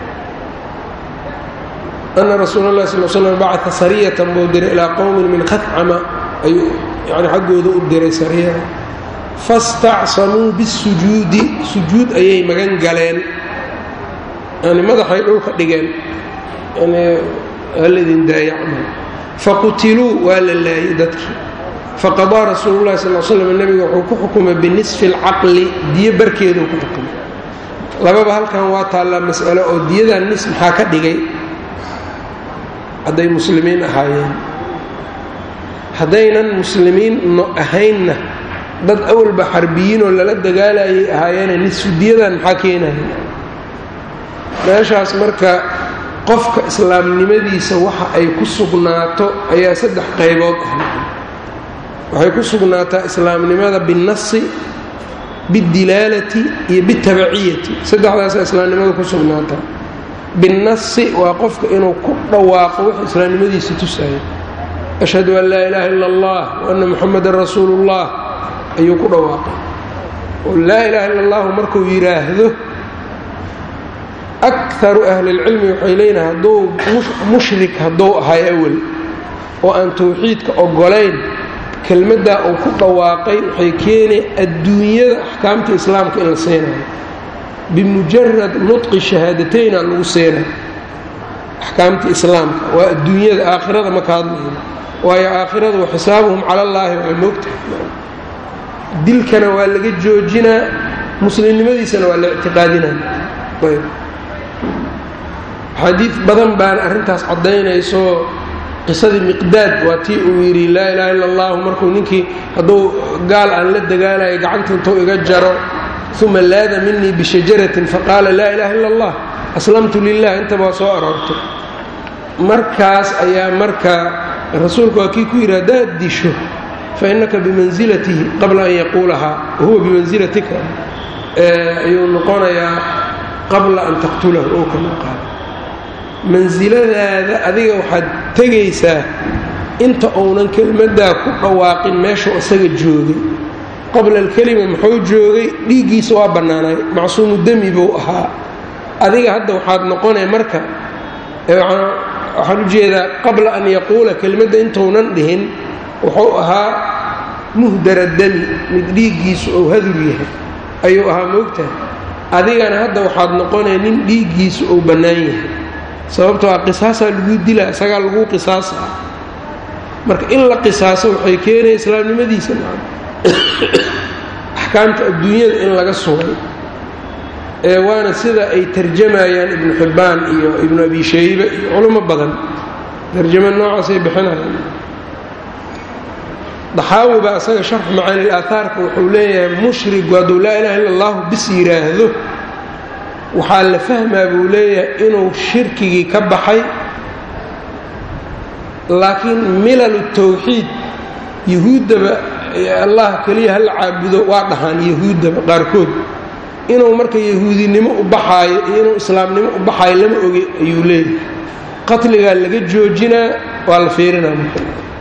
ana rasuula اllahi sal slam bacata sariyatan buu diray ilaa qowmin min khacama ayuu yani xaggooda u diray sariyada fastacsamuu bisujuudi sujuud ayay magan galeen yani madaxay dhulka dhigeen yani haladin daayacma faqutiluu waa la laayay dadkii faqadaa rasuulu llahi sal slam nebiga wuxuu ku xukumay binisfi اlcaqli diyo barkeeduu ku xukumay lababa halkan waa taallaa mas'alo oo diyadan nis maxaa ka dhigay hadday muslimiin ahaayeen haddaynan muslimiin no ahaynna dad awalba xarbiyiinoo lala dagaalayay ahaayeene nisfudiyadan maxaa keenaya meeshaas marka qofka islaamnimadiisa waxa ay ku sugnaato ayaa saddex qaybood ah waxay ku sugnaataa islaamnimada binnasi bidilaalati iyo bitabaciyati saddexdaasaa islaamnimada ku sugnaataa binnasi waa qofka inuu ku dhawaaqo wax islaamnimadiisa tusaya ashhadu an laa ilaaha ila allah wa anna muxamadan rasuulu ullah ayuu ku dhawaaqay oo laa ilaaha illa allahu markuu yidhaahdo akaru ahlilcilmi waxay leeyihin hadduu mushrik hadduu ahay awel oo aan tawxiidka ogolayn kelmaddaa uu ku dhawaaqay waxay keenay adduunyada axkaamta islaamka in la siinayo bimujarad nudqi shahaadatayna lagu siinayo axkaamta islaamka waa adduunyada aakhirada ma ka hadlayno waayo aakhiradu wa xisaabuhum cala allaahi waa moogtahay dilkana waa laga joojinaa muslimnimadiisana waa la ictiqaadinaya ayb xadiid badan baan arrintaas caddaynayso qisadii miqdaad waa tii uu yidhi laa ilaaha illa allahu markuu ninkii hadduu gaal aan la dagaalayo gacanta intuu iga jaro uma laada minii bishajaratin faqaala laa ilaaha illa allah aslamtu lilah intaba waa soo aroortay markaas ayaa marka rasuulku waa kii ku yidhi haddaad disho fa innaka bimansilatihi qabla an yaquulahaa wahuwa bimansilatika ayuu noqonayaa qabla an taqtulahu oo kama qaado mansiladaada adiga waxaad tegaysaa inta uunan kelmaddaa ku dhawaaqin meeshuu isaga joogay qabla alkelima muxuu joogay dhiiggiisa waa bannaanay macsuumu demi buu ahaa adiga hadda waxaad noqonay marka waxaan u jeedaa qabla an yaquula kelmadda intuunan dhihin wuxuu ahaa muhdara demi mid dhiiggiisu ou hadur yahay ayuu ahaa moogtahay adigana hadda waxaad noqonay nin dhiiggiisu ou bannaan yahay sababtoo a qisaasaa laguu dilaa isagaa laguu qisaasaa marka in la qisaaso waxay keenaya islaamnimadiisa axkaamta adduunyada in laga sugay ee waana sida ay tarjamayaan ibnu xibbaan iyo ibnu abi shaybe iyo culimo badan tarjamo noocaasay bixinayaan daxaawi baa isaga sharx macaani aaaarka wuxuu leeyahay mushrigu hadduu laa ilaha illa allahu bis yidhaahdo waxaa la fahmaa buu leeyahay inuu shirkigii ka baxay laakiin milalu tawxiid yahuuddaba allah keliya hala caabudo waa dhahaan yahuuddaba qaarkood inuu marka yahuudinimo u baxaayo iyo inuu islaamnimo u baxaayo lama oge ayuu leeyahay qatligaa laga joojinaa waa la fiirinaa marka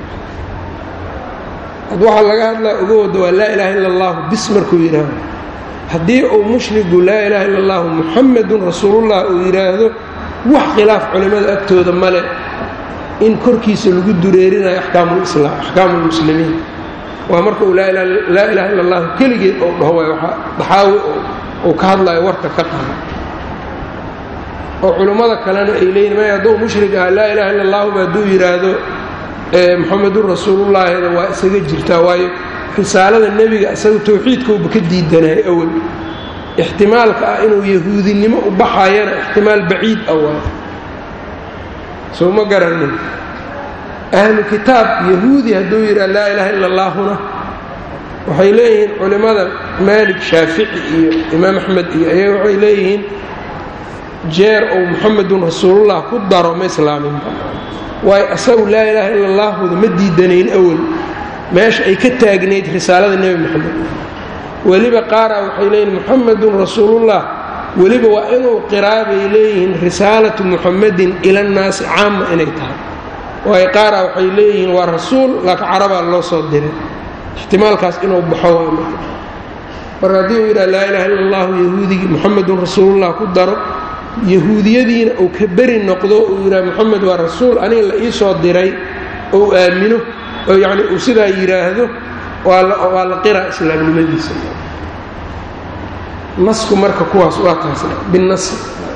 ad waxaa laga hadlaa uga wada waa laa ilaaha illa allahu bis markuu yidhaahdo haddii uu mushrigu laa ilaaha illa allahu muxamedun rasuulullah uu yidhaahdo wax khilaaf culimmada agtooda male in korkiisa lagu dureerinayo axkaamulislaam axkaamu lmuslimiin waa marka uu laa ilaaha illa allahu keligeed ou dhaho waay waxaa daxaawi uu ka hadlayo warka ka qaba oo culummada kalena ay leeyihin may hadduu mushrig aha laa ilaha illa allahu ba hadduu yidhaahdo muxamedun rasuulullaahida waa isaga jirtaa waayo risaalada nebiga isaga tawxiidkauba ka diidanaya awal ixtimaalka ah inuu yahuudinimo u baxayana ixtimaal baciid ah waa soo ma garanin ahlu kitaab yahuudi hadduu yidhaha laa ilaaha illa allaahuna waxay leeyihiin culimmada maalik shaafici iyo imaam axmed iyo ayaga waxay leeyihiin jeer ou muxamedun rasuulullah ku daro ma islaaminba waayo asagu laa ilaaha illa allaahuda ma diidanayn awal meesha ay ka taagnayd risaalada nebi moxamed weliba qaaraa waxay leeyihin muxamedun rasuulullah weliba waa inuu qiraabay leeyihiin risaalatu muxamedin ilannaasi caama inay tahay waayo qaaraa waxay leeyihiin waa rasuul laakiin carabaa loo soo diray ixtimaalkaas inuu baxo waa marka marka haddii uu yidhaha laa ilaha illa allahu yahuudigii muxamedun rasuulullah ku daro yahuudiyadiina uu ka beri noqdo uu yidhaha moxamed waa rasuul aniga la ii soo diray ou aamino oo yacni uu sidaa yidhaahdo waa la qiraa islaamnimadiisa nasku marka kuwaas waa taas binasi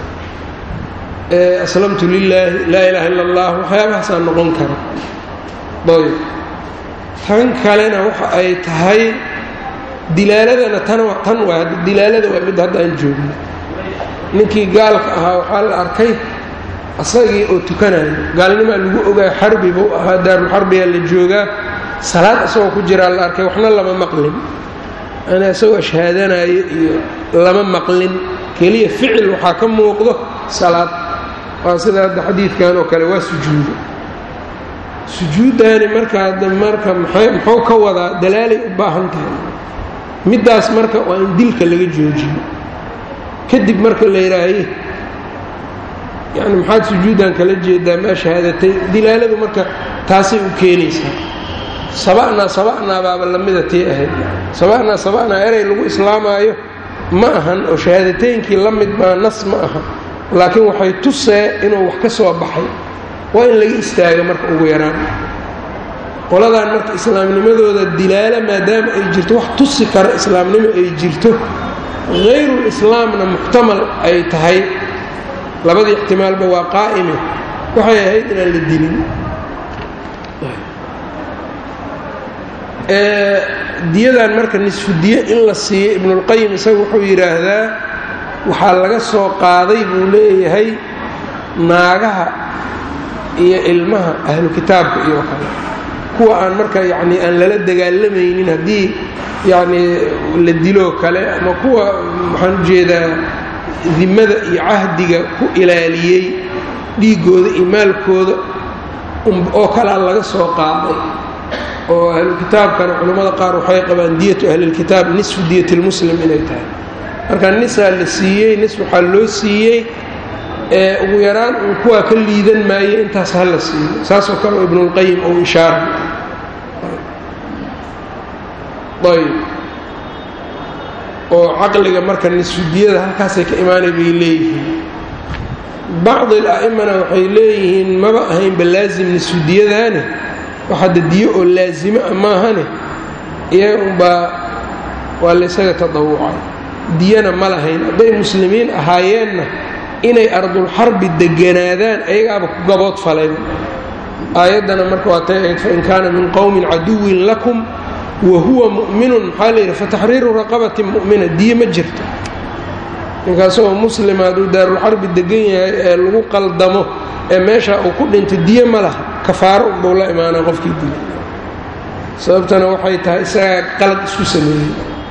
aslamtu lilaahi laa ilaaha illa allah waxyaabahaasaa noqon kara ayb tan kalena waxa ay tahay dilaaladana tan tan waa dilaalada waa mid hadda aan joogno ninkii gaalka ahaa waxaa la arkay asagii oo tukanayo gaalnimaa lagu ogaa xarbi buu ahaa daarulxarbiyaa la joogaa salaad isagoo ku jiraa la arkay waxna lama maqlin ana isagoo ashhaadanayo iyo lama maqlin keliya ficil waxaa ka muuqdo salaad waa sida hadda xadiidkan oo kale waa sujuudo sujuuddaani marka hadda marka muxuu ka wadaa dalaalay u baahan tahay middaas marka waa in dilka laga joojiyo kadib marka la yidhaahaye yani maxaad sujuuddan kala jeedaa maa shahaadatay dilaaladu marka taasay u keenaysaa saba'naa saba'naa baaba lamida tii ahayd saba'naa saba'naa erey lagu islaamaayo ma ahan oo shahaadateynkii la mid maa nas ma aha laakiin waxay tusee inuu wax ka soo baxay waa in laga istaago marka ugu yaraan qoladan marka islaamnimadooda dilaalo maadaama ay jirto wax tusi kara islaamnimo ay jirto hayrul islaamna muxtamal ay tahay labadii ixtimaalba waa qaa'ime waxay ahayd inaan la dilin diyadan marka nisfu diye in la siiyo ibnulqayim isaga wuxuu yidhaahdaa waxaa laga soo qaaday buu leeyahay naagaha iyo ilmaha ahlu kitaabka iyo kale kuwa aan marka yacni aan lala dagaalamaynin haddii yacnii la diloo kale ama kuwa waxaan ujeedaa dimada iyo cahdiga ku ilaaliyey dhiiggooda iyo maalkooda oo kalea laga soo qaaday oo ahlukitaabkana culammada qaar waxay qabaan diyatu ahlilkitaab nisfu diyat lmuslim inay tahay marka nisaa la siiyey nis waxaa loo siiyey ee ugu yaraan uu kuwaa ka liidan maayo intaas ha la siiyo saasoo kale oo ibnulqayim ou ishaara ayb oo caqliga marka nisfudiyada halkaasay ka imaanay bay leeyihiin bacdi ala'imana waxay leeyihiin maba ahaynba laasim nisfudiyadaane wax hadda diyo oo laasimo a maahane iyaga unbaa waa laysaga tadawucay diyana ma lahayn hadday muslimiin ahaayeenna inay ardulxarbi deganaadaan ayagaaba ku gabood falayba aayaddana marka waa tay ahayd fain kaana min qowmin caduwin lakum wa huwa mu'minun maxaa la yidhi fataxriiru raqabatin mu'mina diye ma jirto ninkaasagoo muslima hadduu daarulxarbi degan yahay ee lagu qaldamo ee meesha uu ku dhinto diye ma laha kafaaro unbuu la imaanaa qofkii dila sababtana waxay tahay isagaa qalad isku sameeyey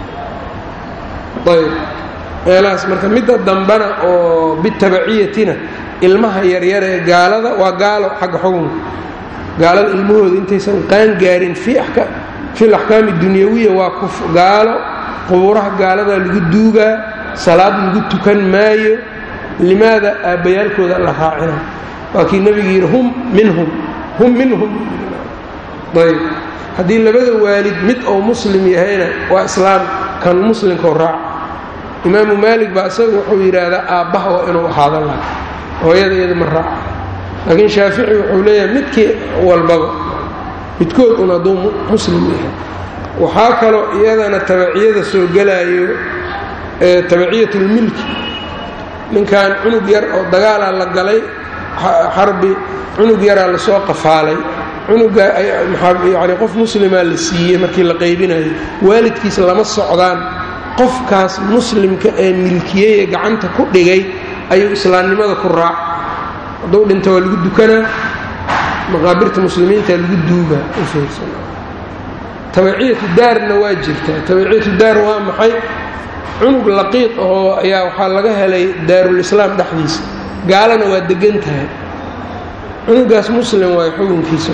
ayb meelahaas marka midda dambana oo bitabaciyatina ilmaha yaryar ee gaalada waa gaalo xagga xukunka gaalada ilmahooda intaysan qaan gaarin fi laxkaami dunyawiya waa kuf gaalo qubuuraha gaaladaa lagu duugaa salaad lagu tukan maayo limaada aabbayaalkooda la raacina waa kii nebigu yidhi hum minhum hum minhum ayb haddii labada waalid mid oo muslim yahayna waa islaam kan muslimkao raaca imaamu maalik baa isaga wuxuu yidhaahdaa aabbaha waa inuu ahaada laha hooyada iyada ma raaca laakiin shaafici wuxuu leeyahay midkii walbaba midkood un hadduu muslim yahay waxaa kaloo iyadana tabaciyada soo gelaayo tabaciyatulmilki ninkan cunug yar oo dagaalaa la galay xarbi cunug yaraa lasoo qafaalay cunuga yani qof muslimaa la siiyey markii la qaybinayo waalidkiis lama socdaan qofkaas muslimka ee milkiyey ee gacanta ku dhigay ayuu islaamnimada ku raac hadduu dhinta waa lagu dukanaa maqaabirta muslimiinta lagu duugaa u fiirsan tabaciyatu daarna waa jirtaa tabaciyatu daar waa maxay cunug laqiid oo ayaa waxaa laga helay daarulislaam dhexdiisa gaalana waa degan tahay cunugaas muslim waay xukunkiisa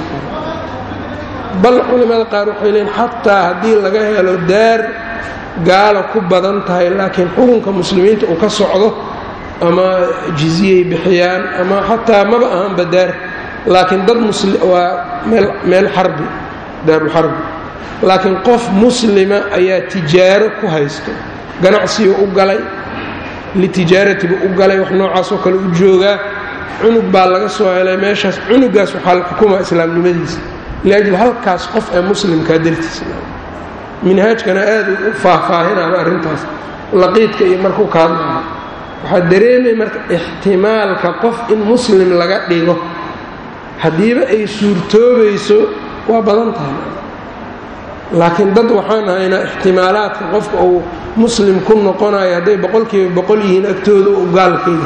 bal culimmada qaar waxay leeyiin xataa haddii laga helo daar gaalo ku badan tahay laakiin xukunka muslimiinta uu ka socdo ama jiziyay bixiyaan ama xataa maba ahanba daar laakiin dad waa meel xarbi daarulxarbi laakiin qof muslima ayaa tijaaro ku haysto ganacsiga u galay litijaaratiba u galay wax noocaasoo kale u joogaa cunug baa laga soo helay meeshaas cunugaas waxaa la xukumaa islaamnimadiisa liajli halkaas qof ee muslimkaa dartiisa minhaajkana aad u faahfaahinaaba arrintaas laqiidka iyo markuu ka hadlaya waxaa dareemay marka ixtimaalka qof in muslim laga dhigo haddiiba ay suurtoobayso waa badan tahay laakiin dad waxaan haynaa ixtimaalaadka qofka uu muslim ku noqonayo hadday boqolkiiba boqol yihiin agtooda u gaalkayga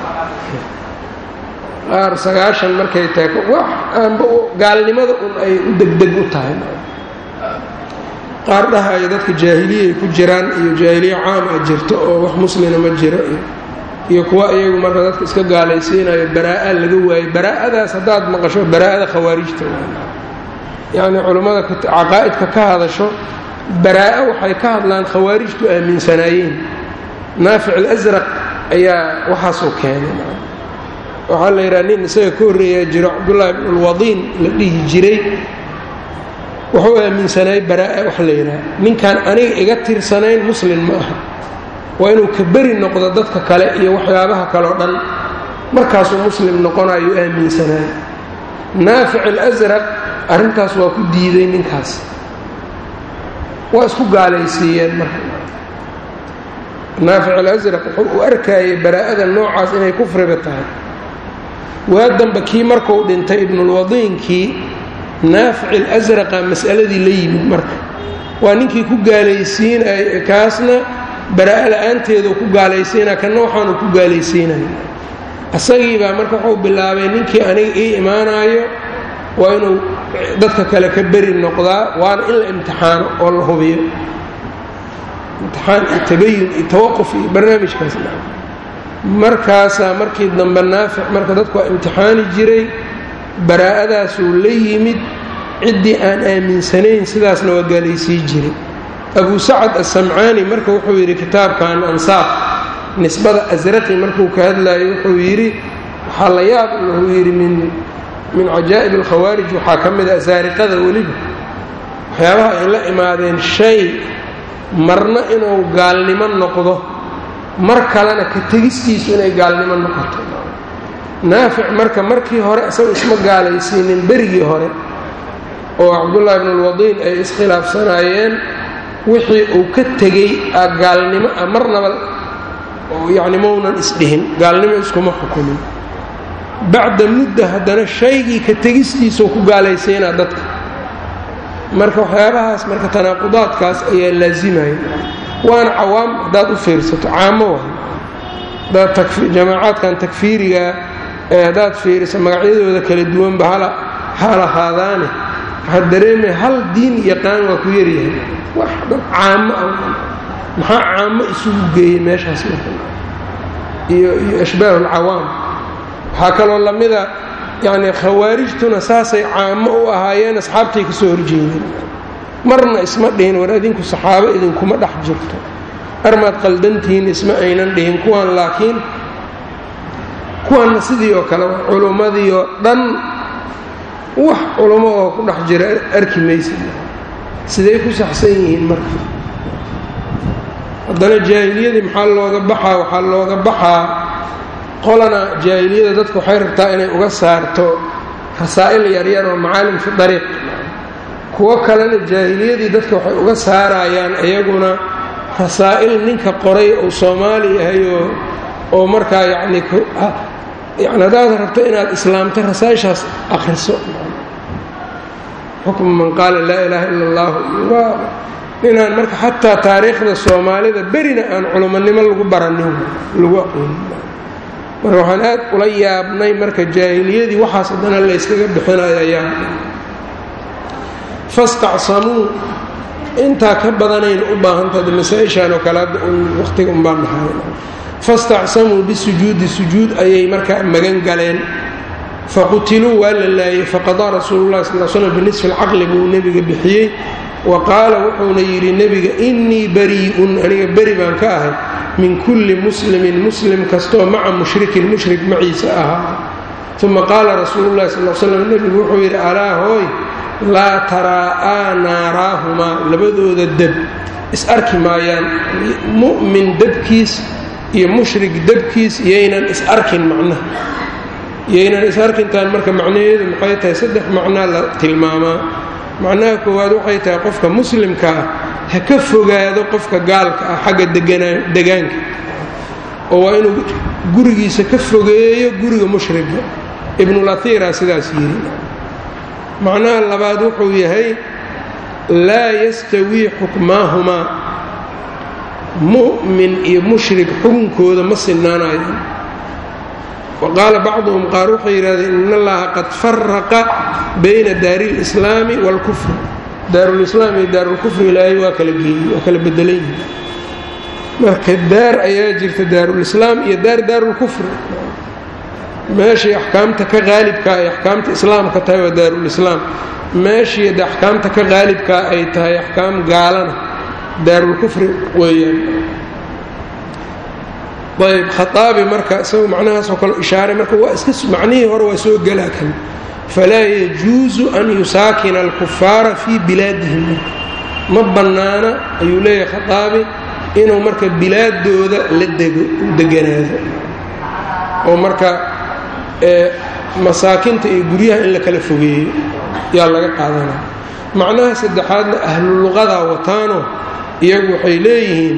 qaar sagaashan markay tahay wax aanba gaalnimada un ay u degdeg u tahay qaar dhahayo dadka jaahiliyay ku jiraan iyo jaahiliye caam a jirto oo wax muslina ma jiro iyo kuwa iyagu marka dadka iska gaalaysiinayo baraa-a laga waayo baraa-adaas haddaad maqasho baraa-ada khawaarijta yacnii culummada caqaa'idka ka hadasho baraa-a waxay ka hadlaan khawaarijtu aaminsanaayeen naafic alasraq ayaa waxaasuu keenay waxaa la yidhaha nin isaga ka horreeyaa jiro cabdullaahi bn ulwadiin la dhihi jiray wuxuu aaminsanaayey baraa-a wax la yidhaha ninkaan aniga iga tirsanayn muslin ma aha waa inuu ka beri noqdo dadka kale iyo waxyaabaha kaleo dhan markaasuu muslim noqonayuu aaminsanaayey naafic alasraq arrintaas waa ku diiday ninkaas waa isku gaalaysiiyeen marka naafic alasraq wuxuu u arkayay baraa'ada noocaas inay kufriba tahay waa damba kii markuu dhintay ibnulwadiinkii naafic alasraqa mas'aladii la yimid marka waa ninkii ku gaalaysiinay kaasna baraa'a la-aanteedu ku gaalaysiinaya kana waxaanu ku gaalaysiinaya isagiibaa marka wuxuu bilaabay ninkii aniga ii imaanaayo waa inuu dadka kale ka beri noqdaa waana in la imtixaano oo la hubiyo imtixaan iyo tabayun iyo tawaquf iyo barnaamijkaas markaasaa markii dambe naafic marka dadku waa imtixaani jiray baraa'adaasuu la yimid ciddii aan aaminsanayn sidaasna waa gaalaysii jiray abu sacad asamcaani marka wuxuu yidhi kitaabkan ansaaf nisbada asraqi markuu ka hadlayo wuxuu yidhi waxaa la yaab wuxuu yidhi min min cajaa'ib alkhawaarij waxaa ka mid a asaariqada weliba waxyaabaha ay la imaadeen shay marna inuu gaalnimo noqdo mar kalena ka tegistiisu inay gaalnimo noqoto naafic marka markii hore isaga isma gaalaysiinin berigii hore oo cabdullaahi ibnulwadiin ay iskhilaafsanaayeen wixii uu ka tegey a gaalnimo ah marnaba yacni maunan isdhihin gaalnimo iskuma xukumin bacda mudda haddana shaygii ka tegistiisuu ku gaalaysiinaa dadka marka waxyaabahaas marka tanaaqudaadkaas ayaa laasimaya waana cawaam haddaad u fiirsato caamo waay hadaad jamaacaadkan takfiirigaa ee haddaad fiiriso magacyadooda kala duwanba ha lahaadaane waxaad dareemaya hal diin yaqaan waa ku yaryahay wax dhan caamo ah maxaa caamo isugu geeyey meeshaas marka iyo iyo ashbaah alcawaam waxaa kaloo lamida yacni khawaarijtuna saasay caamo u ahaayeen asxaabtay ka soo horjeedeen marna isma dhihin war adinku saxaabo idinkuma dhex jirto armaad qaldantihiin isma aynan dhihin kuwan laakiin kuwanna sidii oo kale culummadii oo dhan wax culummo oo ku dhex jira arki maysa siday ku saxsan yihiin marka haddana jaahiliyadii maxaa looga baxaa waxaa looga baxaa qolana jaahiliyada dadka waxay rabtaa inay uga saarto rasaa'il yaryar oo macaalim fi dariiq kuwo kalena jaahiliyadii dadka waxay uga saarayaan iyaguna rasaa'il ninka qoray uu soomaali yahay oo oo markaa yacni yani haddaad rabto inaad islaamto rasaa'ishaas akhriso xukmu man qaala laa ilaaha ila allahu waa inaan marka xataa taariikhda soomaalida berina aan culummonimo lagu baranin lagu aqoonin marka waxaan aad ula yaabnay marka jaahiliyadii waxaas haddana la yskaga bixinayo ayaa fastacsamuu intaa ka badanayna u baahantaha masaa-ishaan oo kale hadda un waqtiga un baan dhahay fastacsamuu bisujuudi sujuud ayay markaa magan galeen faqutiluu waa la laayey faqadaa rasuulu llahi sal l slam binisfi alcaqli buu nebiga bixiyey wa qaala wuxuuna yidhi nebiga innii barii'un aniga beri baan ka ahay min kulli muslimin muslim kastoo maca mushrikin mushrik maciisa ahaa uma qaala rasuulu llahi sal slam nebigu wuxuu yidhi alaa hooy laa taraa'aa naaraahumaa labadooda deb is arki maayaan mu'min debkiis iyo mushrik debkiis yaynan is arkin macnaha yaynan is arkintaan marka macnaheedu maxay tahay saddex macnaa la tilmaamaa macnaha koowaad waxay tahay qofka muslimka ah ha ka fogaado qofka gaalka ah xagga degaanka oo waa inuu gurigiisa ka fogeeyo guriga mushrika ibnulatiira sidaas yiri macnaha labaad wuxuu yahay laa yastawii xukmaahumaa mu'min iyo mushrik xukunkooda ma sinaanayo wa qaala bacduhum qaar waxay yidhahdeen in allaha qad faraqa bayna daari اlislaami wاlkufr daarulislaam iyo daarulkufri ilaahay waa kala geeyey waa kala bedelan yihi marka daar ayaa jirta daarulislaam iyo daar daarulkufri meeshii axkaamta ka qaalibkaa ay axkaamta islaamka tahay waa daarulislaam meeshii de axkaamta ka qaalibkaa ay tahay axkaam gaalana daarulkufri weeyaan ayb khaaabi marka isagu macnahaasoo kale ishaaray marka waa iska macnihii hore waa soo gelaa kan falaa yajuusu an yusaakina alkufaara fii bilaadihim ma bannaana ayuu leeyahay khaaabi inuu marka bilaadooda la dego u deganaado oo marka masaakinta iyo guryaha in la kala fogeeyo yaa laga qaadanaya macnaha saddexaadna ahlu luqadaa wataano iyagu waxay leeyihiin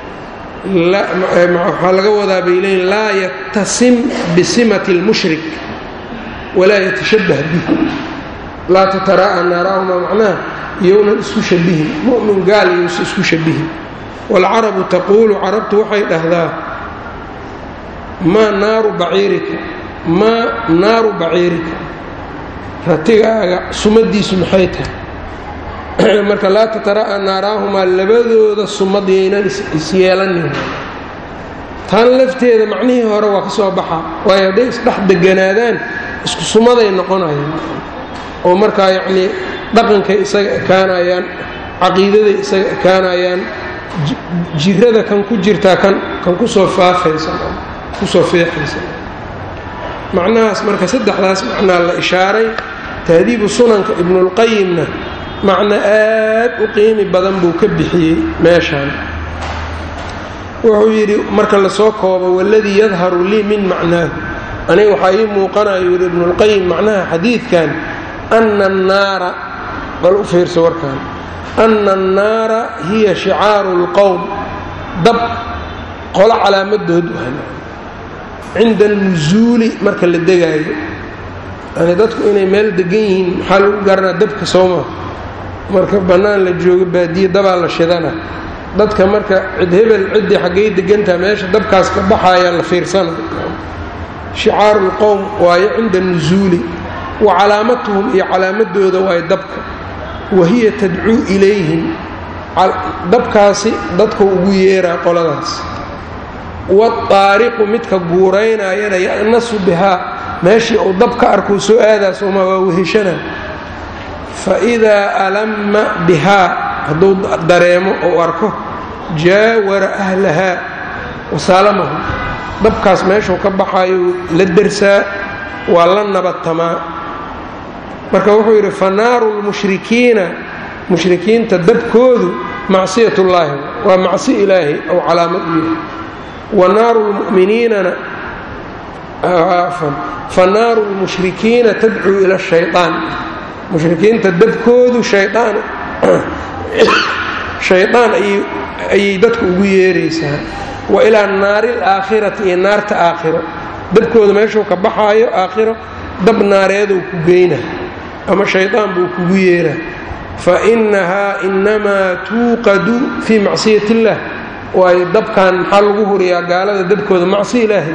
waxaa laga wadaa bay leeyihin laa yatasim bisimati اlmushrik walaa yatashabah bih laa tataraa'a naaraahuma macnaha iyownan isku shabihin mu'min gaal iyousa isku shabihin waalcarabu taquulu carabtu waxay dhahdaa maa naaru baciirika maa naaru baciirika ratigaaga sumadiisu maxay tahay marka laa tataraa'a naaraahumaa labadooda sumadiyaynan isyeelanin tan lafteeda macnihii hore waa ka soo baxaa waayo hadday isdhex deganaadaan isku sumaday noqonayaan oo markaa yacnii dhaqankay isaga ekaanayaan caqiidaday isaga ekaanayaan jirada kan ku jirtaa kan kan kusoo faafaysa kusoo feexaysa macnahaas marka saddexdaas macnaa la ishaaray tahdiibu sunanka ibnulqayimna macno aad u qiimi badan buu ka bixiyey meeshaan wuxuu yidhi marka lasoo koobo waladii yadharu lii min macnaahu aniga waxaa ii muuqanayo yidhi ibnulqayim macnaha xadiidkan ana annaara bal u fiirsa warkaan ana annaara hiya shicaaru اlqowm dab qolo calaamadood cinda alnusuuli marka la degaayo yani dadku inay meel degan yihiin maxaa lagu garanaa dabka sooma marka bannaan la joogo baadiye dabaa la shidana dadka marka cid hebel ciddii xaggay degantaha meesha dabkaas ka baxayaa la fiirsana shicaaru lqowm waayo cinda nusuuli wa calaamatuhum iyo calaamadooda waayo dabka wa hiya tadcuu ilayhim dabkaasi dadka ugu yeeraa qoladaas waaariqu midka guuraynayana ya'nasu bihaa meeshii uu dab ka arkuu soo aadaa sooma waa weheshana fa idaa alamma bihaa hadduu dareemo ou arko jaawara ahlahaa wasaalamahu dabkaas meeshuu ka baxayo la dersaa waa la nabadtamaa marka wuxuu yidhi fa naaru lmushrikiina mushrikiinta dabkoodu macsiyatullaahi waa macsi ilaahay ou calaamad u yahay wa naaru lmu'miniinana fa naaru lmushrikiina tadcuu ila shayaan mushrikiinta dabkoodu shayaan shaydaan ayay dadku ugu yeeraysaa wa ilaa naari alaakhirati iyo naarta aakhiro dabkooda meeshuu ka baxaayo aakhiro dab naareeduu ku geyna ama shaydaan buu kugu yeeraa fa innahaa inamaa tuuqadu fii macsiyat illaah waayo dabkan maxaa lagu huriyaa gaalada dabkooda macsi ilaahay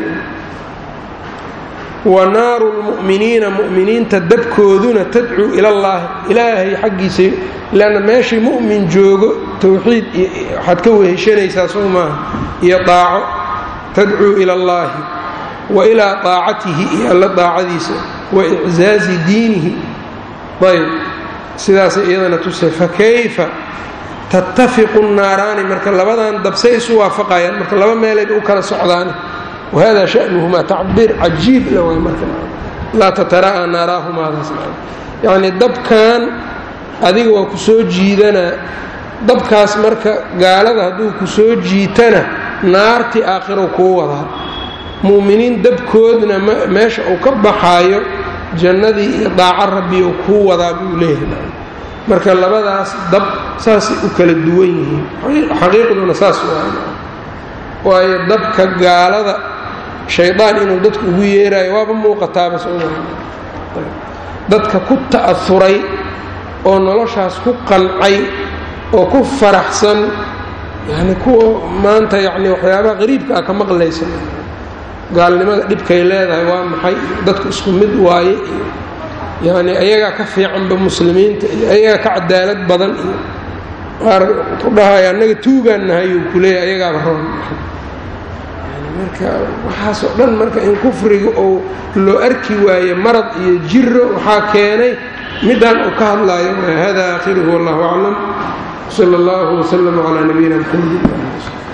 wa naaru lmu'miniina mu'miniinta dabkooduna tadcuu ilallaahi ilaahay xaggiisa leanna meeshii mu'min joogo towxiid waxaad ka weheshanaysaa soo maaha iyo daaco tadcuu ila allaahi wa ilaa daacatihi iyo alla daacadiisa wa iczaazi diinihi ayb sidaasay iyadana tusay fa kayfa tattafiqu nnaaraani marka labadan dabsay isu waafaqayaan marka laba meelayd u kala socdaan wahada sha'nuhumaa tacbiir cajiib la way marka laa tataraa'a naaraahumaadaas yacnii dabkan adiga waa ku soo jiidanaa dabkaas marka gaalada hadduu ku soo jiitana naartii aakhirou kuu wadaa mu'miniin dabkoodna meesha uu ka baxaayo jannadii iyo daaco rabbiou kuu wadaa buu leeyahay marka labadaas dab saasay u kala duwan yihiin xaqiiqduna saas waa waayo dabka gaalada shaydaan inuu dadku ugu yeerayo waaba muuqataaba soma dadka ku ta'auray oo noloshaas ku qancay oo ku faraxsan yani kuwa maanta yani waxyaabaha qariibka ah ka maqlaysa gaalnimada dhibkay leedahay waa maxay dadku isku mid waaye iyo yani ayagaa ka fiicanba muslimiinta iyo ayagaa ka cadaalad badan iyo qaar ku dhahaya annaga tuugaan nahay uu kuleeya ayagaaba roon marka waxaasoo dhan marka in kufriga ou loo arki waaye marad iyo jiro waxaa keenay midaan uu ka hadlaayo hada aakhiruhu wallahu aclam sala allahu waslama calaa nabiyina mxamed